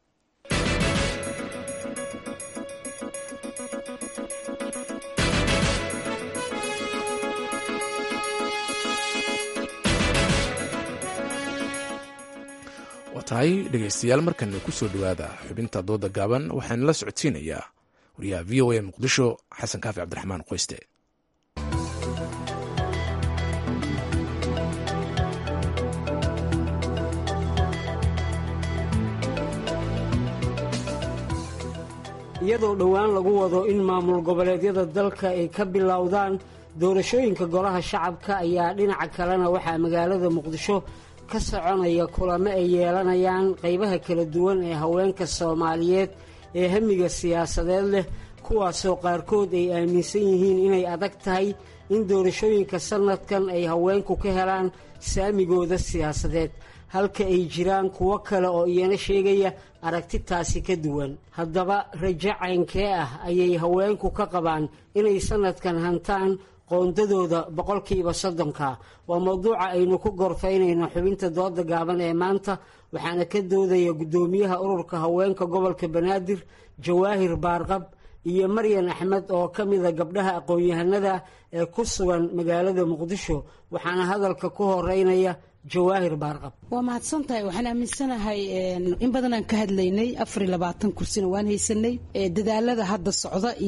waa tahay dhegeystayaal markana ku soo dhowaada xubinta dooda gaaban waxaana la socodsiinayaa wariyaha v o a muqdisho xasan kaafi cabdiraxmaan qoyste iyadoo dhowaan lagu wado in maamul goboleedyada dalka ay ka bilowdaan doorashooyinka golaha shacabka ayaa dhinaca kalena waxaa magaalada muqdisho ka soconaya kulamo ay yeelanayaan qaybaha kala duwan ee haweenka soomaaliyeed ee hamiga siyaasadeed leh kuwaasoo qaarkood ay aaminsan yihiin inay adag tahay in doorashooyinka sannadkan ay haweenku ka helaan saamigooda siyaasadeed halka ay jiraan kuwo kale oo iyana sheegaya aragtitaasi ka duwan haddaba rajo caynkee ah ayay haweenku ka qabaan inay sannadkan hantaan qoondadooda boqolkiiba soddonka waa mawduuca aynu ku gorfaynayno xubinta dooda gaaban ee maanta waxaana ka doodaya guddoomiyaha ururka haweenka gobolka banaadir jawaahir baarqab iyo maryan axmed oo ka mida gabdhaha aqoon-yahanada ee ku sugan magaalada muqdisho waxaana hadalka ku horeynaya jawaahir baarqab waa mahadsantahay waxaan aaminsanahay in badan aan ka hadlaynay afariy labaatan kursina waan haysanay dadaalada hadda socda iyo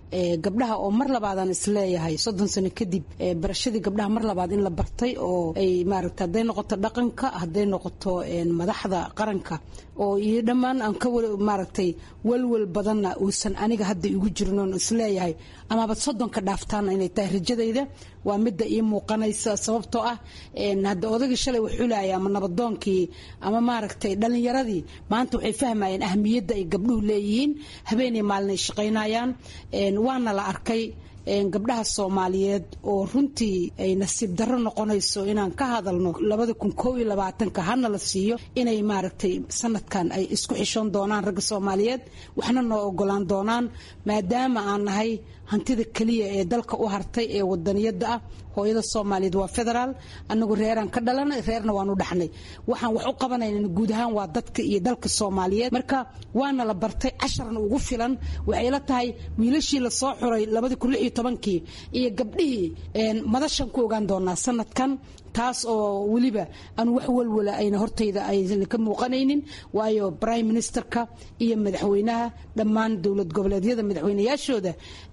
gabdhaha oo mar labaadaan isleeyahay soddon sano kadib barashadii gabdhaha mar labaad in la bartay oo ay maaragta hadday noqoto dhaqanka hadday noqoto madaxda qaranka oo iyo dhammaan aan ka maaragtay walwal badanna uusan aniga hadda igu jirin oon isleeyahay amaba soddonka dhaaftaana inay tahay rajadayda waa midda ii muuqanaysa sababtoo ah hadda odagii shalay waxulaya ama nabadoonkii ama maaragtay dhallinyaradii maanta waxay fahmayeen ahmiyadda ay gabdhuhu leeyihiin habeenay maalin ay shaqaynayaan waana la arkay gabdhaha soomaaliyeed oo runtii ay nasiib darro noqonayso inaan ka hadalno labada kun koob iyo labaatanka hana la siiyo inay maaragtay sanadkan ay isku xishoon doonaan ragga soomaaliyeed waxna noo ogolaan doonaan maadaama aan nahay hantida keliya ee dalka u hartay ee wadaniyada ah hooyada soomaaliyeed waa federaal anagu reeraan ka dhalanay reerna waan u dhaxnay waxaan wax u qabanayna guud ahaan waa dadka iyo dalka soomaaliyeed marka waana la bartay casharna ugu filan waxay la tahay wiilashii lasoo xuray labadii kun lix iyo tobankii iyo gabdhihii madashan ku ogaan doonaa sanadkan taas oo weliba aan wax walwala ayna hortayda aysan ka muuqanaynin waayo prime ministerka iyo madaxweynaha dhammaan dowlad goboleedyada madaxweynayaashooda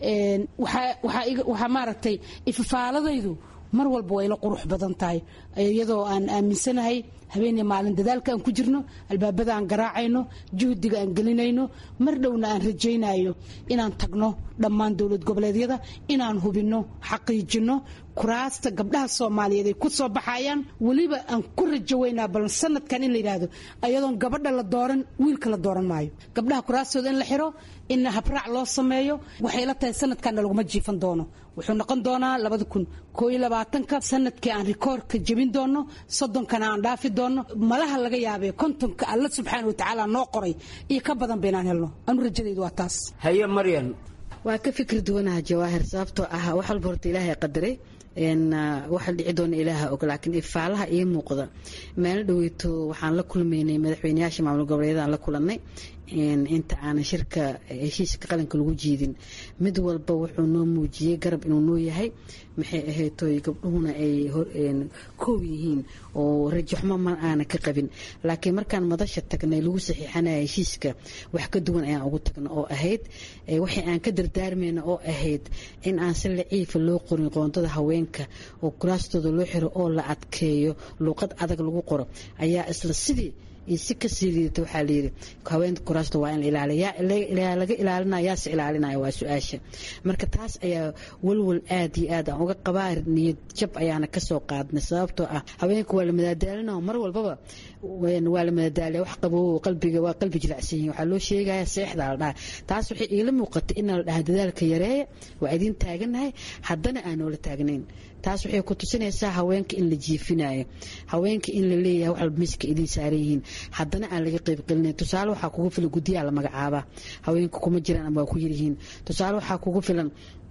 waxaa maaragtay ififaaladaydu mar walba way la qurux badan tahay iyadoo aan aaminsanahay habeenii maalin dadaalka aan ku jirno albaabada aan garaacayno juhdiga aan gelinayno mar dhowna aan rajaynayo inaan tagno dhammaan dowlad goboleedyada inaan hubinno xaqiijinno kuraasta gabdhaha soomaaliyeed ay ku soo baxayaan weliba aan ku rajo weynaa bal sanadkan in la yidhaahdo ayadoon gabadha la dooran wiilka la dooran maayo gabdhaha kuraastooda in la xiro in habraac loo sameeyo waxay la tahay sanadkanna laguma jiifan doono wuxuu noqon doonaa labada kun koo iyo labaatanka sanadkii aan rikoorka jebin doono soddonkana aan dhaafi doono malaha laga yaabee kontonka alla subxaana watacaala noo qoray iyo ka badan baynaan helno anu rajadaydu waa taas haye maryan waa ka fikir duwanaha jawaahir sababtoo ah wax walba horta ilaahay qadaray waxa dhici doona ilaaha og laakiin ifaalaha ii muuqda meelo dhaweyto waxaan la kulmaynay madaxweyneyaasha maamul goboleedyadaan la kulanay inta aanan shirka heshiiska qaranka lagu jiidin mid walba wuxuu noo muujiyey garab inuu noo yahay maxay ahaytoy gabdhuhuna ay koow yihiin oo rajaxmo ma aanan ka qabin laakiin markaan madasha tagnay lagu saxiixanaya heshiiska wax ka duwan ayaan ugu tagna oo ahayd waxay aan ka dardaarmayna oo ahayd in aan si laciifa loo qorin qoondada haweenka oo kuraastooda loo xiro oo la adkeeyo luuqad adag lagu qoro ayaa isla sidii iyo si kasii liidata waxaa layidhi haweenka kuraasta waa in la ilaaliya yaa laga ilaalinaya yaase ilaalinaya waa su-aasha marka taas ayaa walwal aad iyo aad aan uga qabaa niyad jab ayaana kasoo qaadnay sababtoo ah haweenka waa la madaadaalina mar walbaba waa la madaadaaliya wax qabo qalbiga waa qalbi jilacsan yihin waxaa loo sheegaya seexda la dhaha taas waxay iila muuqatay in la dhaha dadaalka yareeya waa idiin taaganahay haddana aan noola taagnayn taas waxay ku tusinaysaa haweenka in la jiifinayo haweenka in la leeyahay wax walba miiska idiin saaran yihiin haddana aan laga qayb gelinayn tusaale waxaa kugu filan guddiyaa la magacaabaa haweenka kuma jiraan ama waa ku yaryihiin tusaale waxaa kugu filan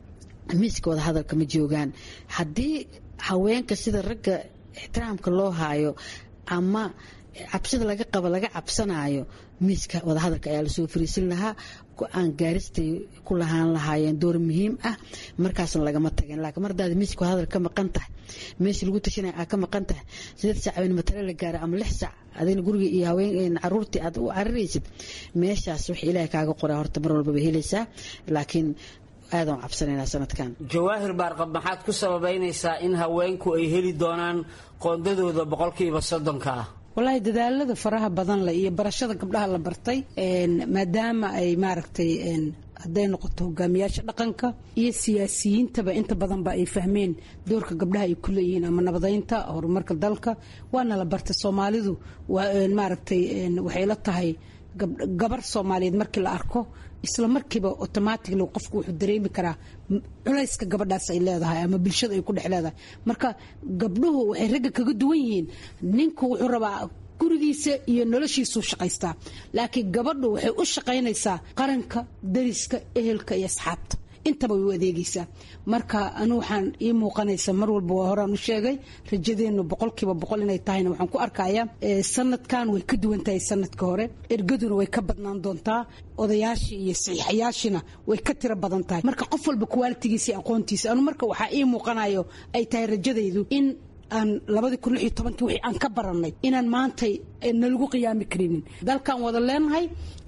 miiska wada hadalka ma joogaan haddii haweenka sida ragga ixtiraamka loo haayo ama cabsida laga qabo laga cabsanaayo miiska wadahadalka ayaa lasoo fariisin lahaa go-aan gaaristay ku lahaan lahaayeen door muhiim ah markaasna lagama tageen laakiin mar hadaad miiska wadahadal ka maqan tahay meeshii lagu tashanaya aad ka maqan tahay sideed sac habeen matale la gaara ama lix sac adina guriga iyo haween caruurtii aad u cariraysid meeshaas wax ilaahay kaaga qoraa horta mar walbaba helaysaa laakiin aadaan cabsanaynaa sanadkan jawaahir baarqab maxaad ku sababaynaysaa in haweenku ay heli doonaan qoondadooda boqolkiiba soddonka ah walaahi dadaalada faraha badan leh iyo barashada gabdhaha la bartay maadaama ay maaragtay hadday noqoto hogaamiyaasha dhaqanka iyo siyaasiyiintaba inta badanba ay fahmeen doorka gabdhaha ay ku leeyihiin ama nabadeynta horumarka dalka waana la bartay soomaalidu maaragtay waxay la tahay gabar soomaaliyeed markii la arko isla markiiba automatically qofku wuxuu dareemi karaa culayska gabadhaas ay leedahay ama bulshada ay ku dhex leedahay marka gabdhuhu waxay ragga kaga duwan yihiin ninku wuxuu rabaa gurigiisa iyo noloshiisuu shaqaystaa laakiin gabadhu waxay u shaqaynaysaa qaranka dariska ehelka iyo asxaabta intaba way u adeegaysaa marka anu waxaan ii muuqanaysa mar walba waa horaan u sheegay rajadeennu boqolkiiba boqol inay tahayna waxaan ku arkayaa sanadkan way ka duwan tahay sanadka hore ergaduna way ka badnaan doontaa odayaashii iyo saxiixayaashina way ka tiro badan tahay marka qof walba kuwaalitigiisa iyo aqoontiisa anu marka waxaa ii muuqanayo ay tahay rajadaydu in aan labadii kun lix iyo tobankii wixii aan ka barannay inaan maantay nalagu qiyaami karinin dalkan wada leenahay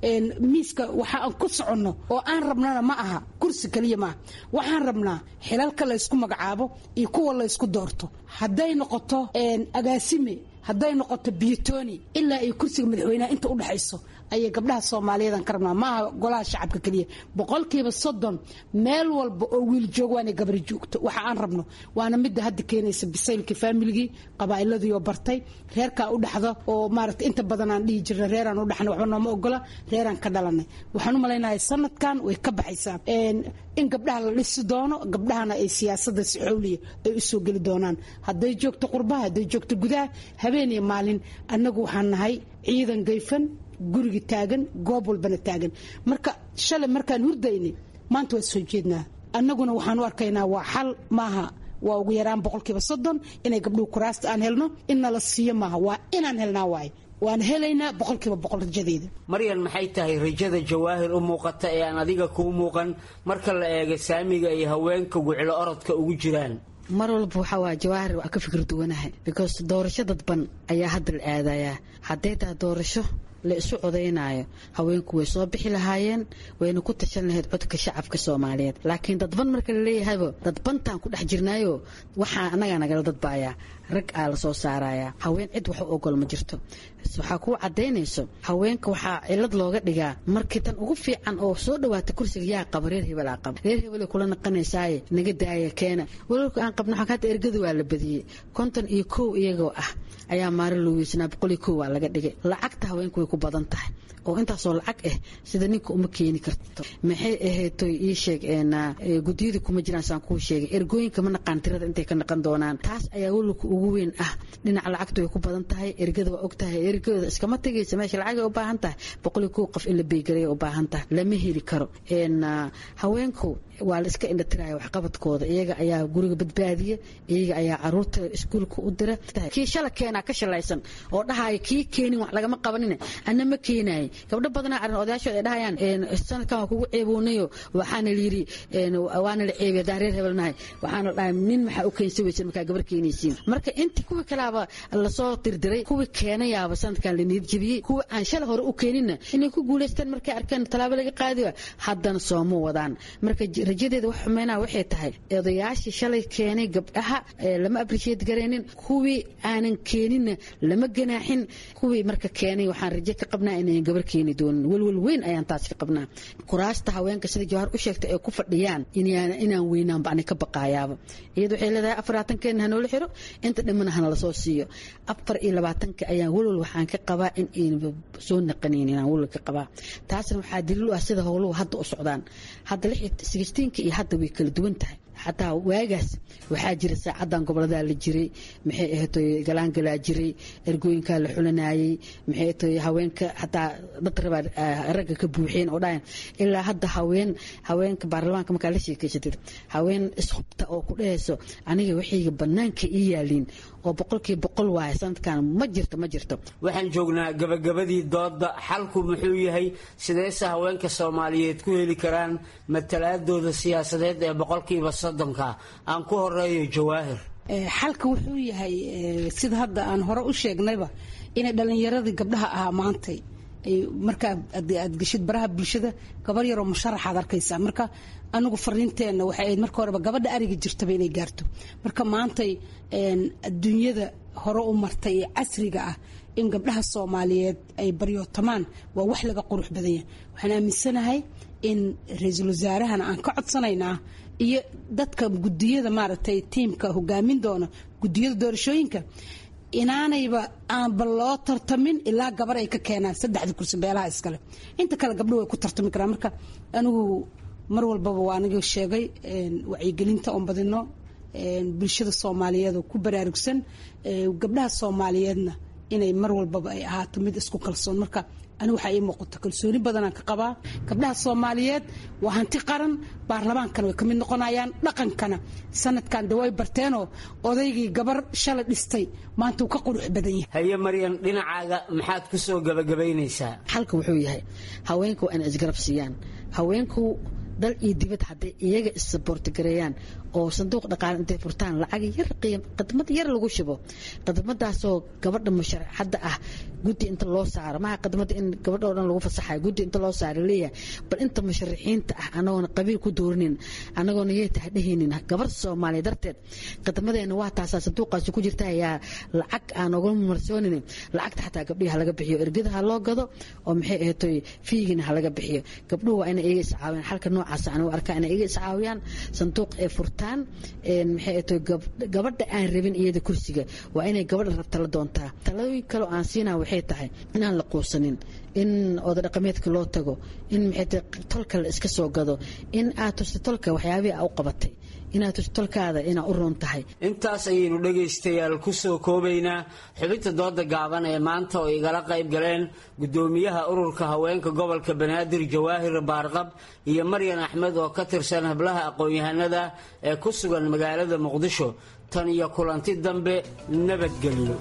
miiska waxa aan ku soconno oo aan rabnana ma aha kursi keliya maaha waxaan rabnaa xilalka laysku magacaabo iyo kuwa laysku doorto hadday noqoto agaasime hadday noqoto biyotoni ilaa iyo kursiga madaxweynaha inta u dhexayso ayay gabdhaha soomaaliyeedan ka rabnaa maaha golaha shacabka keliya boqolkiiba soddon meel walba oo wiil joog waana gabari joogto waxa aan rabno waana midda hadda keenaysa bisaylkii faamiligii qabaa'iladii oo bartay reerkaa u dhaxdo oo maaragta inta badan aan dhihi jirna reeraan u dhaxnay waxba nooma ogola reeraan ka dhalanay waxaan u malaynahay sanadkan way ka baxaysaa in gabdhaha la dhisi doono gabdhahana ay siyaasadda si xowliya ay u soo geli doonaan hadday joogto qurbaha hadday joogto gudaha habeen iyo maalin annagu waxaan nahay ciidan gayfan guriga taagan goob walbana taagan marka shalay markaan hurdaynay maanta waa soo jeednaa annaguna waxaan u arkaynaa waa xal maaha waa ugu yaraan boqolkiiba soddon inay gabdhuhu kuraasta aan helno in nala siiyo maaha waa inaan helnaa waaye waan helaynaa boqolkiiba boqol rajadeeda maryan maxay tahay rajada jawaahir u muuqata ee aan adiga kuu muuqan marka la eego saamiga ay haweenka guclo orodka ugu jiraan mar walba waxaa waa jawaahir waa ka fikir duwanahay because doorasho dadban ayaa hadda la aadayaa hadday tahay doorasho la isu codaynaayo haweenku way soo bixi lahaayeen wayna ku tashan lahayd codka shacabka soomaaliyeed laakiin dadban marka laleeyahayba dadbantaan ku dhex jirnaayo waxaa annagaa nagala dadbaayaa rag aa la soo saarayaa haween cid wax u ogol ma jirto waxaa kuu cadaynayso haweenka waxaa cilad looga dhigaa markii tan ugu fiican oo soo dhawaata kursiga yaa qaba reer hebel aa qaba reer hebel kula naqanaysaaye naga daaya keena walaalka aan qabno xakaata ergada waa la badiyey konton iyo kow iyagoo ah ayaa maari loo weysanaa boqol iyo kow waa laga dhigay lacagta haweenku way ku badan tahay oo intaasoo lacag ah sida ninka uma keeni karto maxay ahaytoy ii sheeg gudiyada kuma jiraan saan kuu sheegay ergooyinka ma naqaan tirada intay ka naqan doonaan taas ayaa walilka ugu weyn ah dhinaca lacagta way ku badan tahay ergada waa og tahay ergada iskama tegaysa meesha lacagay u baahan tahay boqol iyo kow qof in la beegaraya u baahan tahay lama heli karo haweenku waa la iska indhatiraya waxqabadkooda iyaga ayaa guriga badbaadiya iyaga ayaa caruurta iskuulka u dira kii shala keenaa ka shalaysan oo dhahaya kii keenin wax lagama qabanin ana ma keenaay gabdho badanaa arrin odayaashood ay dhahayaan sanadkan waa kugu ceeboonayo waxaana layidhi waana la ceebiya haddaan reer hebelnahay waxaana dhahay nin maxaa u keensa weysan markaa gabar keenaysiin marka intii kuwii kalaaba lasoo dirdiray kuwii keenayaaba sanadkan la niyad jebiyey kuwii aan shala hore u keeninna inay ku guulaystaan markay arkeen tallaabo laga qaadiba haddana sooma wadaan marka rajadeeda wax xumeynaa waxay tahay odayaashii shalay keenay gabdhaha lama appreciate garaynin kuwii aanan keeninna lama ganaaxin kuwii marka keenay waxaan rajo ka qabnaa inayan gabar keeni doonin welwel weyn ayaan taas ka qabnaa kuraasta haweenka sida jawahar u sheegtay ay ku fadhiyaan inaan weynaanba ani ka baqaayaaba iyada waxay leedahay afar labaatankeena hanoola xiro inta dhimana hana lasoo siiyo afar iyo labaatanka ayaan welwel waxaan ka qabaa in aynaba soo naqanayn inaan welwel ka qabaa taasna waxaa daliil u ah sida howluhu hadda u socdaan hadda sixteenka iyo hadda way kala duwan tahay xataa waagaas waxaa jira saacadan goboladaa la jiray maxay ahaytoy galaangalaa jiray ergooyinkaa la xulanayay maxay ahaytoy haweenka xataa dad rabaa ragga ka buuxeen oo dhahayan ilaa hadda haween haweenka baarlamaanka markaa la sheekeysatid haween ishubta oo ku dhehayso aniga waxayga banaanka ii yaaliin oo boqolkii boqol waaye sanadkan ma jirto ma jirto waxaan joognaa gabagabadii dooda xalku muxuu yahay sideese haweenka soomaaliyeed ku heli karaan matalaadooda siyaasadeed ee boqolkiiba soddonka aan ku horeeyo jawaahir xalka wuxuu yahay sida hadda aan hore u sheegnayba inay dhallinyaradii gabdhaha ahaa maantay markaa aad geshid baraha bulshada gabar yaroo musharaxaad arkaysaa marka anigu fariinteenna waxay ahayd marka horeba gabadha ariga jirtaba inay gaarto marka maantay adduunyada hore u martay ee casriga ah in gabdhaha soomaaliyeed ay baryootamaan waa wax laga qurux badan yahay waxaan aaminsanahay in ra-iisul wasaarahana aan ka codsanaynaa iyo dadka gudiyada maaragtay tiimka hogaamin doona gudiyada doorashooyinka inaanayba aanba loo tartamin ilaa gabar ay ka keenaan saddexda kursi beelaha iskale inta kale gabdho way ku tartami karaan marka anigu mar walbaba waa aniga sheegay wacyigelinta oon badino bulshada soomaaliyeed oo ku baraarugsan gabdhaha soomaaliyeedna inay mar walbaba ay ahaato mid isku kalsoon marka anigu waxaa ii muuqato kalsooni badanaan ka qabaa gabdhaha soomaaliyeed waa hanti qaran baarlamaankana way ka mid noqonayaan dhaqankana sanadkan de way barteenoo odaygii gabar shalay dhistay maanta uu ka qurux badan yahay haye maryan dhinacaaga maxaad ku soo gabagabaynaysaa xalka wuxuu yahay haweenku waa inay isgarab siiyaan haweenku dal iyo dibad hadday iyaga issaboortigareeyaan oo sanduuq dhaqaale intay furtaan lacag yar khidmad yar lagu shubo khidmadaasoo gabadha musharaxadda ah guddi inta loo saaro maha khidmada in gabadha oo dhan lagu fasaxayo guddi inta loo saaro leeyahay bal inta musharaxiinta ah anagoona qabiil ku doorinin anagoona yey tahay dhehaynin gabar soomaaliya darteed khidmadeena waa taasaa sanduuqaasi ku jirta ayaa lacag aan oga marsoonin lacagta xataa gabdhihi halaga bixiyo ergada ha loo gado oo maxay ahatoy fiigina halaga bixiyo gabdhuhu waa inay iga iscaawiyaan xalka noocaas aan u arkaa inay iga iscaawiyaan sanduuq ay furtaan maxay ahatoy gabadha aan rabin iyada kursiga waa inay gabadha rabta la doontaa taladooyin kaleo aan siinaa waxay tahay inaan la quusanin in oda dhaqameedka loo tago in maxay tahay tolka la iska soo gado in aad tusta tolka waxyaabihii aa u qabatay inaad tusta tolkaada inaa u roon tahay intaas ayaynu dhegaystayaal ku soo koobaynaa xubinta dooda gaaban ee maanta oo igala qayb galeen guddoomiyaha ururka haweenka gobolka banaadir jawaahir baarqab iyo maryan axmed oo ka tirsan hablaha aqoon-yahanada ee ku sugan magaalada muqdisho tan iyo kulanti dambe nabadgelyo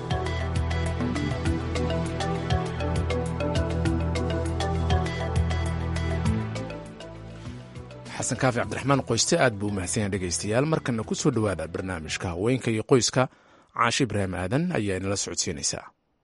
xasan kaafi cabdiraxmaan qoyste aad buu umahadsanyaha dhegaystayaal markana ku soo dhowaada barnaamijka haweenka iyo qoyska caashi ibraahim aadan ayaa inala socodsiinaysaa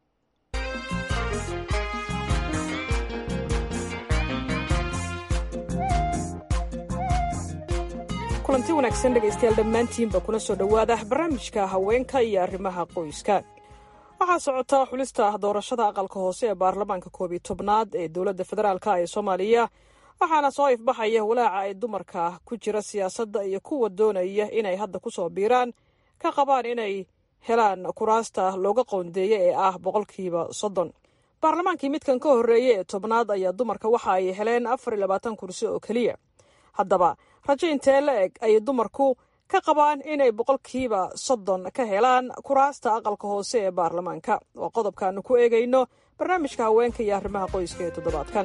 kulanti wanaagsan dhegaystayaal dhammaantiinba kuna soo dhowaada barnaamijka haweenka iyo arrimaha qoyska waxaa socota xulista doorashada aqalka hoose ee baarlamaanka koob iyo tobnaad ee dowladda federaalk ee soomaaliya waxaana soo ifbaxaya walaaca ay dumarka ku jira siyaasadda iyo kuwa doonaya inay hadda ku soo biiraan ka qabaan inay helaan kuraasta looga qoondeeya ee ah boqolkiiba soddon baarlamaankii midkan ka horreeya ee tobnaad ayaa dumarka waxa ay heleen afar iyo labaatan kursi oo keliya haddaba rajo intee la eg ayay dumarku ka qabaan inay boqolkiiba soddon ka helaan kuraasta aqalka hoose ee baarlamaanka waa qodobkaanu ku eegayno barnaamijka haweenka iyo arrimaha qoyska ee toddobaadkan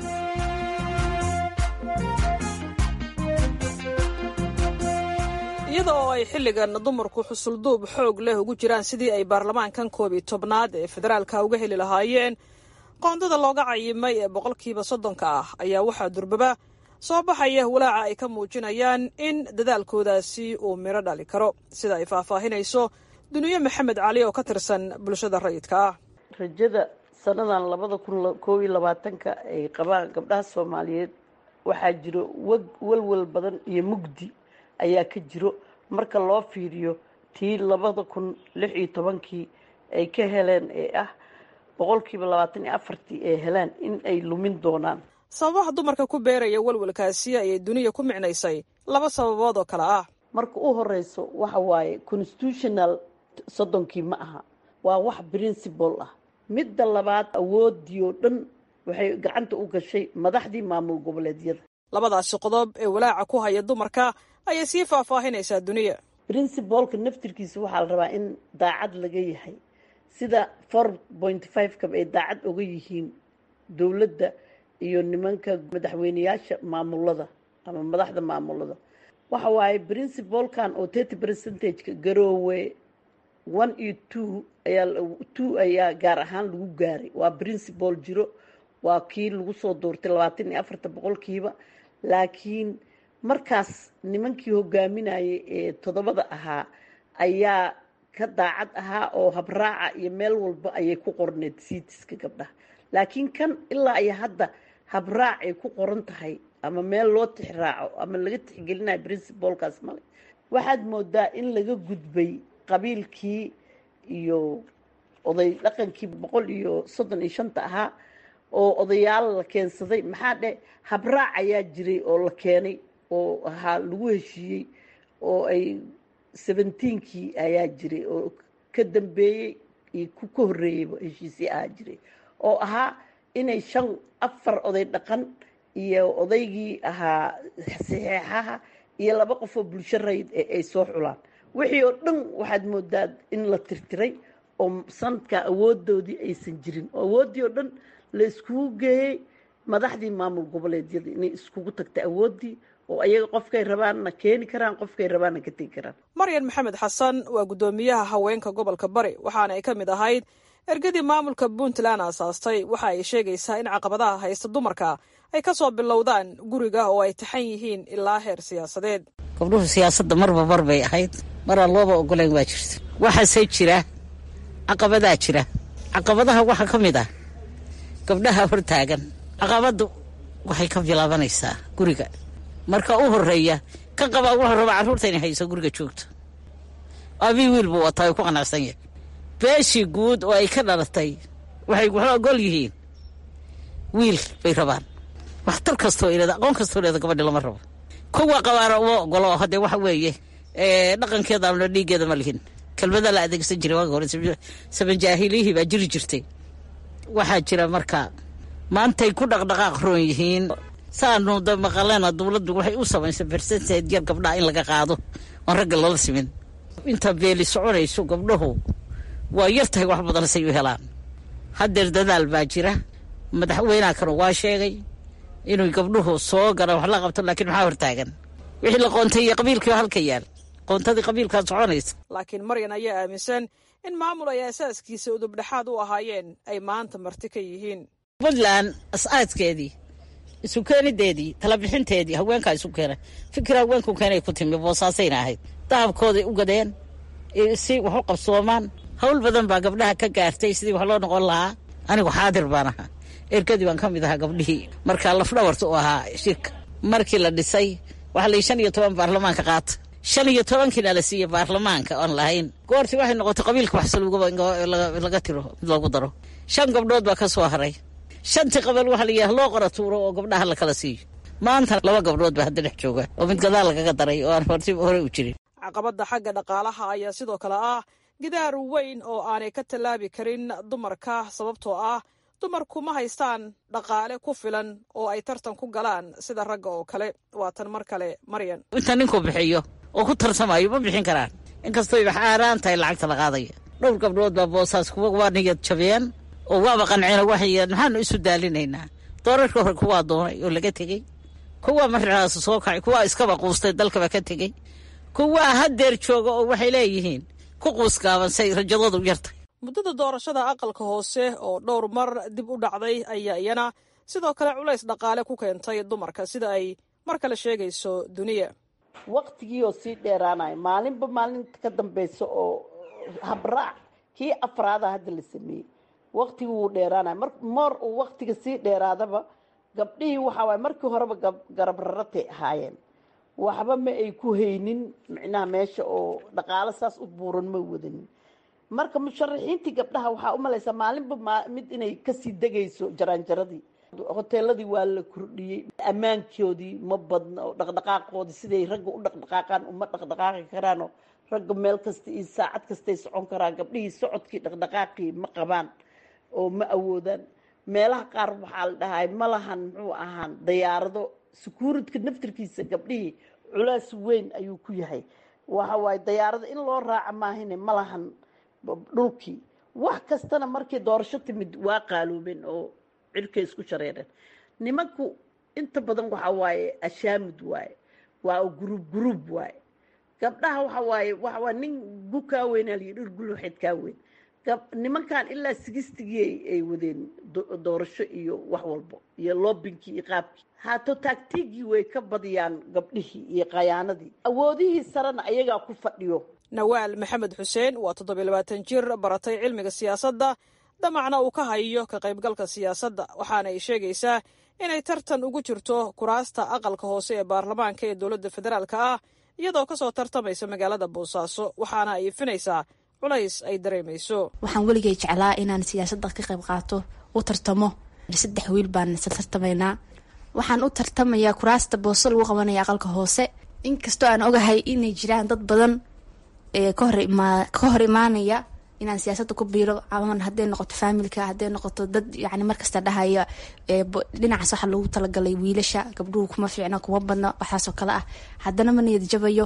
iyada oo ay xilligan dumarku xusulduub xoog leh ugu jiraan sidii ay baarlamaankan koob iyo tobnaad ee federaalka uga heli lahaayeen qoondada looga cayimay ee boqolkiiba soddonka ah ayaa waxaa durbaba soo baxaya walaaca ay ka muujinayaan in dadaalkoodaasi uu midho dhali karo sida ay faahfaahinayso duniye maxamed cali oo ka tirsan bulshada rayidka ah rajada sannadan labada kun koob iyo labaatanka ay qabaan gabdhaha soomaaliyeed waxaa jiro wag walwal badan iyo mugdi ayaa ka jiro marka loo fiiriyo tii labada kun lix iyo tobankii ay ka heleen ee ah boqolkiiba labaatan iyo afartii ay heleen in ay lumin doonaan sababaha dumarka ku beeraya walwalkaasi ayay duniya ku micnaysay laba sababood oo kale ah marka u horeyso waxa waaye constitutional soddonkii ma aha waa wax principle ah midda labaad awoodii oo dhan waxay gacanta u gashay madaxdii maamul goboleedyada labadaasi qodob ee walaaca ku haya dumarka ayay sii faahfaahinaysaa duniya princibalka naftirkiisa waxaa la rabaa in daacad laga yahay sida four point five kaba ay daacad oga yihiin dowladda iyo nimanka madaxweyneyaasha maamulada ama madaxda maamulada waxa waaye princibalkan oo thirty percentageka garoowe one iyo two ayaa two ayaa gaar ahaan lagu gaaray waa principal jiro waa kii lagu soo doortay labaatan iyo afarta boqolkiiba laakiin markaas nimankii hogaaminayay ee toddobada ahaa ayaa ka daacad ahaa oo habraaca iyo meel walba ayay ku qorneed siitiska gabdhaha laakiin kan ilaa iyo hadda habraac ay ku qoran tahay ama meel loo tixraaco ama laga tixgelinayo princibalkaas male waxaad moodaa in laga gudbay qabiilkii iyo oday dhaqankii boqol iyo soddon iyo shanta ahaa oo odayaal la keensaday maxaa dhe habraac ayaa jiray oo la keenay oo ahaa lagu heshiiyey oo ay seventeenkii ayaa jiray oo ka dambeeyey iyo ku ka horreeyeyba heshiisii ahaa jiray oo ahaa inay shan afar oday dhaqan iyo odaygii ahaa saxeexaha iyo laba qofoo bulsho rayd ee ay soo xulaan wixii oo dhan waxaad moodaa in la tirtiray oo sanadka awoodoodii aysan jirin oo awooddii oo dhan la iskugu geeyey madaxdii maamul goboleedyada inay iskugu tagtay awooddii oo ayaga qofkay rabaanna keeni karaan qofkay rabaanna ka tegi karaan maryan maxamed xasan waa guddoomiyaha haweenka gobolka bari waxaana ay ka mid ahayd ergadii maamulka puntland aasaastay waxa ay sheegaysaa in caqabadaha haysta dumarka ay ka soo bilowdaan guriga oo ay taxan yihiin ilaa heer siyaasadeed gabdhuhu siyaasadda marba mar bay ahayd maraa looba ogolayn waa jirta waxaase jira caqabadaa jira caqabadaha waxaa ka mid ah gabdhaha hortaagan caqabaddu waxay ka bilaabanaysaa guriga marka u horeeya ka qabaa wuxuu rabaa carruurta inay hayso guriga joogto abii wiil buu wataa ay ku qanacsan yahay beeshii guud oo ay ka dhalatay waxay waxla ogol yihiin wiil bay rabaan waxtar kastoo ilada aqoon kastoo ilada gabadhi lama rabo kuwa qabaana uma ogolo haddee waxa weeye dhaqankeeda amna dhiiggeeda ma lihin kelmada la adeegsan jiray waaga hore sabanjaahiliyihii baa jiri jirtay waxaa jira marka maantay ku dhaqdhaqaaq roon yihiin saanu da maqaleena dowladdu waxay u samaysay bersenteed yar gabdhaha in laga qaado oon ragga lala simin inta beeli soconayso gabdhahu waa yar tahay wax badan say u helaan haddeer dadaal baa jira madaxweynaha kanu waa sheegay inuu gabdhuhu soo galaan wax la qabto laakiin maxaa hortaagan wixii la qoontay iyo qabiilkii halka yaal qoontadii qabiilkaa soconaysa laakiin maryan ayaa aaminsan in maamul ay asaaskiisa udubdhexaad u ahaayeen ay maanta marti ka yihiin puntland as-aadkeedii isu keenideedii talabixinteedii haweenkaa isu keena fikir haweenku keenay ku timi boosaasayna ahayd dahabkooday u gadeen si wax u qabsoomaan hawl badan baa gabdhaha ka gaartay sidii wax loo noqon lahaa anigu xaadir baan ahaa erkadii baan ka mid ahaa gabdhihii markaa lafdhabarta u ahaa shirka markii la dhisay waxaa la shan iyo toban baarlamaanka qaata shan iyo tobankiina la siiyey baarlamaanka oon lahayn goortii waxay noqotay qabiilka waxlaga tiro mid loogu daro shan gabdhood baa ka soo haray shantii qabal waxaa la yidhaha loo qora tuuro oo gabdhaha la kala siiyo maanta laba gabdhood baa hadda dhex jooga oo mid gadaal lagaga daray oo aan horti hore u jirin caqabadda xagga dhaqaalaha ayaa sidoo kale ah gidaar weyn oo aanay ka tallaabi karin dumarka sababtoo ah dumarku ma haystaan dhaqaale ku filan oo ay tartan ku galaan sida ragga oo kale waa tan mar kale maryan inta ninku bixiyo oo ku tartamayo ma bixin karaan inkastooy wax aaraan tahay lacagta la qaadaya dhowr gabdhood baa boosaas kuwa waa niyad jabeen oo waaba qanceen waxay maxaanu isu daalinaynaa doorarka hore kuwaa doonay oo laga tegey kuwa markaas soo kacay kuwaa iskaba quustay dalkaba ka tegey kuwaa haddeer jooga oo waxay leeyihiin ku quusgaaban say rajadoodu yartay muddada doorashada aqalka hoose oo dhowr mar dib u dhacday ayaa iyana sidoo kale culays dhaqaale ku keentay dumarka sida ay mar kale sheegayso duniya waqtigii oo sii dheeraanaya maalinba maalinta ka dambeysa oo habraac kii afraada hadda la sameeyey waqtigii wuu dheeraanaya mar moor uu waqtiga sii dheeraadaba gabdhihii waxaa waay markii horeba garab raratay ahaayeen waxba ma ay ku haynin micnaha meesha oo dhaqaalo saas u buuran ma wadanin marka musharaxiintii gabdhaha waxaa u malaysaa maalinba mid inay kasii degayso jaraanjaradii hoteeladii waa la kordhiyey ammaankoodii ma badna oo dhaqdhaqaaqoodii siday ragga u dhaqdhaqaaqaan uma dhaqdhaqaaqi karaanoo ragga meel kasta iyo saacad kastay socon karaan gabdhihii socodkii dhaqdhaqaaqii ma qabaan oo ma awoodaan meelaha qaar waxaa la dhahay ma lahan muxuu ahaan dayaarado sukuuridka naftirkiisa gabdhihii culaas weyn ayuu ku yahay waxa waaye dayaarado in loo raaca maahine ma lahan dhulkii wax kastana markii doorasho timid waa qaaloobeen oo cirkay isku shareereen nimanku inta badan waxa waaye ashaamud waaye waa guruub guruub waaye gabdhaha waxa waaye waxa waa nin gu kaa weynaa layi dhir guluxeed kaa weyn nimankan ilaa sigistigii ay wadeen doorasho iyo wax walbo iyo loobinkii iyo qaabkii haato taagtiigii way ka badiyaan gabdhihii iyo khayaanadii awoodihii sarena ayagaa ku fadhiyo nawaal maxamed xuseen waa toddobiy labaatan jir baratay cilmiga siyaasadda damacna uu ka hayo ka qaybgalka siyaasadda waxaana ay sheegaysaa inay tartan ugu jirto kuraasta aqalka hoose ee baarlamaanka ee dowladda federaalka ah iyadoo kasoo tartamaysa magaalada boosaaso waxaana ay ifinaysaa culays ay dareemayso waxaan weligay jeclaa inaan siyaasadda ka qayb qaato u tartamo saddex wiil baan isla tartamaynaa waxaan u tartamayaa kuraasta booso lagu qabanaya aqalka hoose inkastoo aan ogahay inay jiraan dad badan ka hor imaanaya inaan siyaasadda ku biiro ama hadday noqoto faamilka hadday noqoto dad yani markasta dhahaya dhinacaas waxa loogu talagalay wiilasha gabdhuhu kuma fiicno kuma badno waxaasoo kale ah haddana ma niyad jabayo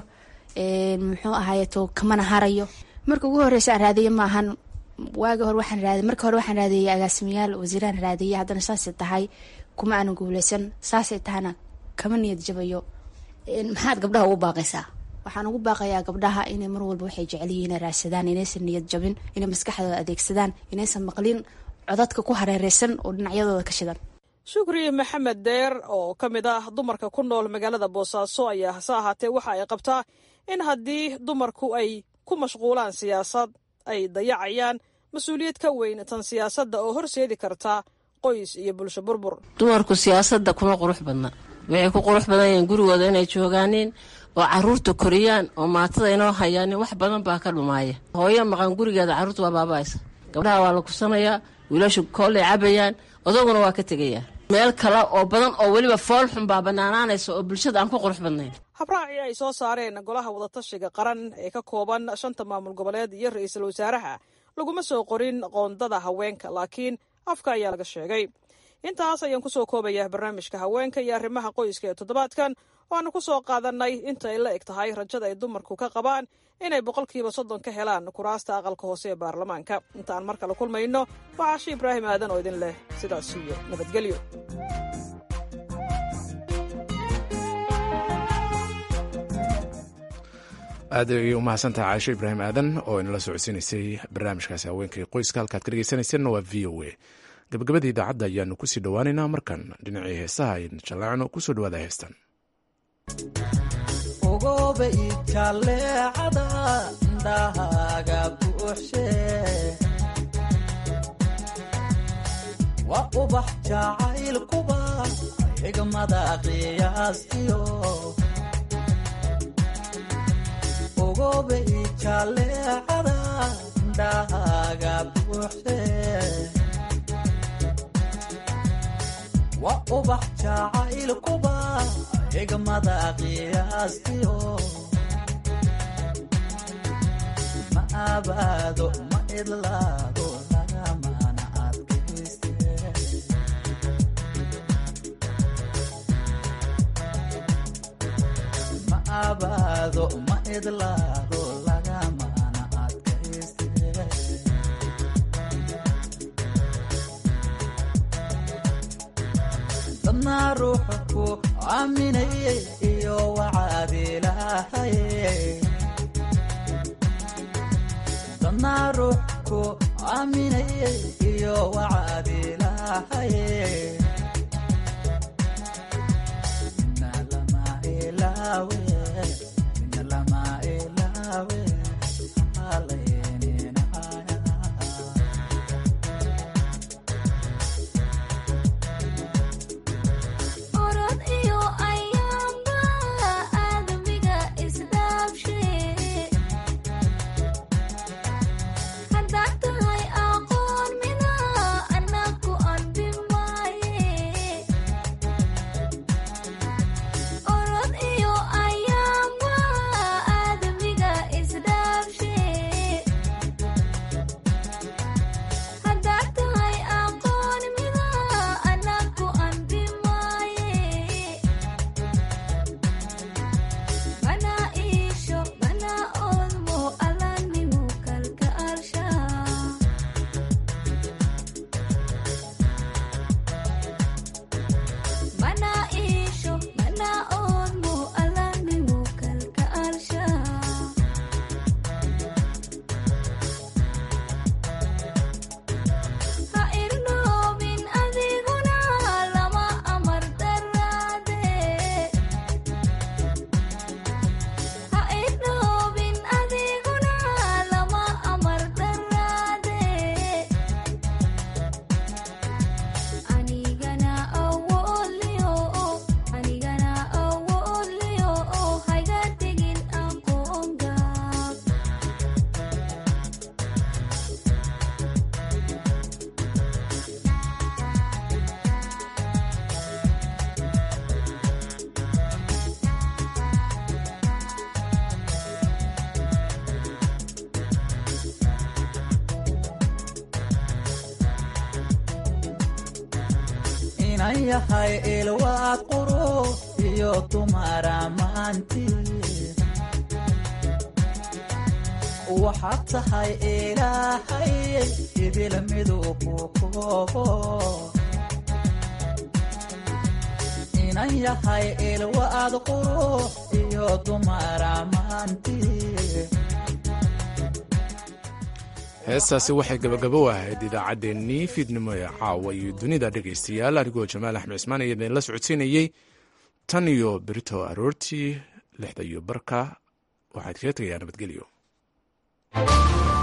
muxuu ahaayeto kamana harayo marka ugu horeysa aan raadiye maahan waagi hore waxaan raadi marka hore waxaan raadiyey agaasimayaal wasiiraan raadiyey haddana saasay tahay kuma aanan guuleysan saasay tahana kama niyad jabayo maxaad gabdhaha ugu baaqaysaa waxaan ugu baaqayaa gabdhaha inay mar walba waxay jecelyihiin inay raadsadaan inaysan niyad jabin inay maskaxdooda adeegsadaan inaysan maqlin codadka ku hareereysan oo dhinacyadooda ka shidan shukri maxamed deer oo ka mid ah dumarka ku nool magaalada boosaaso ayaa hase ahaatee waxa ay qabtaa in haddii dumarku ay ku mashquulaan siyaasad ay dayacayaan mas-uuliyad ka weyn tan siyaasadda oo horseedi karta qoys iyo bulsho burbur dumarku siyaasadda kuma qurux badna waxay ku qurux badan yihiin gurigooda inay joogaaniin oo caruurta koriyaan oo maatada inoo hayaanin wax badan baa ka dhumaaya hooyo maqan gurigeeda carruurta waa baaba'aysa gabdhaha waa la kusanayaa wiilashu koolay cabayaan odaguna waa ka tegayaa meel kale oo badan oo weliba fool xun baa bannaanaanaysa oo bulshada aan ku qurux badnayn habraacii ay soo saareen golaha wadatashiga qaran ee ka kooban shanta maamul goboleed iyo ra-iisul wasaaraha laguma soo qorin qoondada haweenka laakiin afka ayaa laga sheegay intaas ayaan kusoo koobayaa barnaamijka haweenka iyo arrimaha qoyska ee toddobaadkan waanu ku soo qaadanay inta ay la eg tahay rajada ay dumarku ka qabaan inay boqolkiiba soddon ka helaan kuraasta aqalka hoose ee baarlamaanka intaan mar kale kulmayno waxaa shi ibraahim aadan oo idin leh sidaas iyo nabadgelyo aad ayay u mahadsantahay caaisho ibraahim aadan oo inala socodsiinaysay barnaamijkaasi haweenka iyo qoyska halkaad ka dhegeysanayseena waa v o a gabagabada idaacadda ayaanu kusii dhowaaneynaa markan dhinacii heesaha aynu jalaacno kusoo dhawaada heestan ogobe ijaleecada indhahaaga buuxshe waa ubax jacaylkuba xigmada qiyaastiyo ogobe ijaleecada indhahaaga buuxshe waa ubax jacaylkuba xigmada qiyaastiyo ma abaado ma idlaado lagamana adkayste ma abaado ma idlaado lagamana adkayste dadna ruuxa ku aaminayey iyo wacaad ilaahaye dadna ruux ku aaminayey iyo wacaad ilaahaye ina lama ilaawe ina lama ilaawe halayninaya orod iyo ayaamba aadamiga isdhaafshe haddaad tahay aqoon mida anaku anbi maaye orod iyo ayaamba aadamiga isdhaafshe haddaad tahay aqoon mida anaku anbi maaye mana iisho mana oodmo alanimu kalka alsha mana iisho mana oodmo alanimu kalka alsha ha irnoobin adiguna lama amar daraade ha idhoobin adiguna lama amar daraade anigana awoodliyo anigana awoodliyo hayga tegin aqoon gaab inan yahay ilwaad qurux iyo dumara maanti waxaad tahay ilaahay idil miduu ku koobo inan yahay ilwaad qurux iyo dumara maanti heestaasi waxay gabagabo ahayd idaacaddeenii fiidnimo ee caawa iyo dunida dhegaystayaal anigoo jamaal axmed cismaan iyo idinla socodsiinayey tan iyo berito aroortii lixda iyo barka waxaad kaga tegayaa nabadgelyo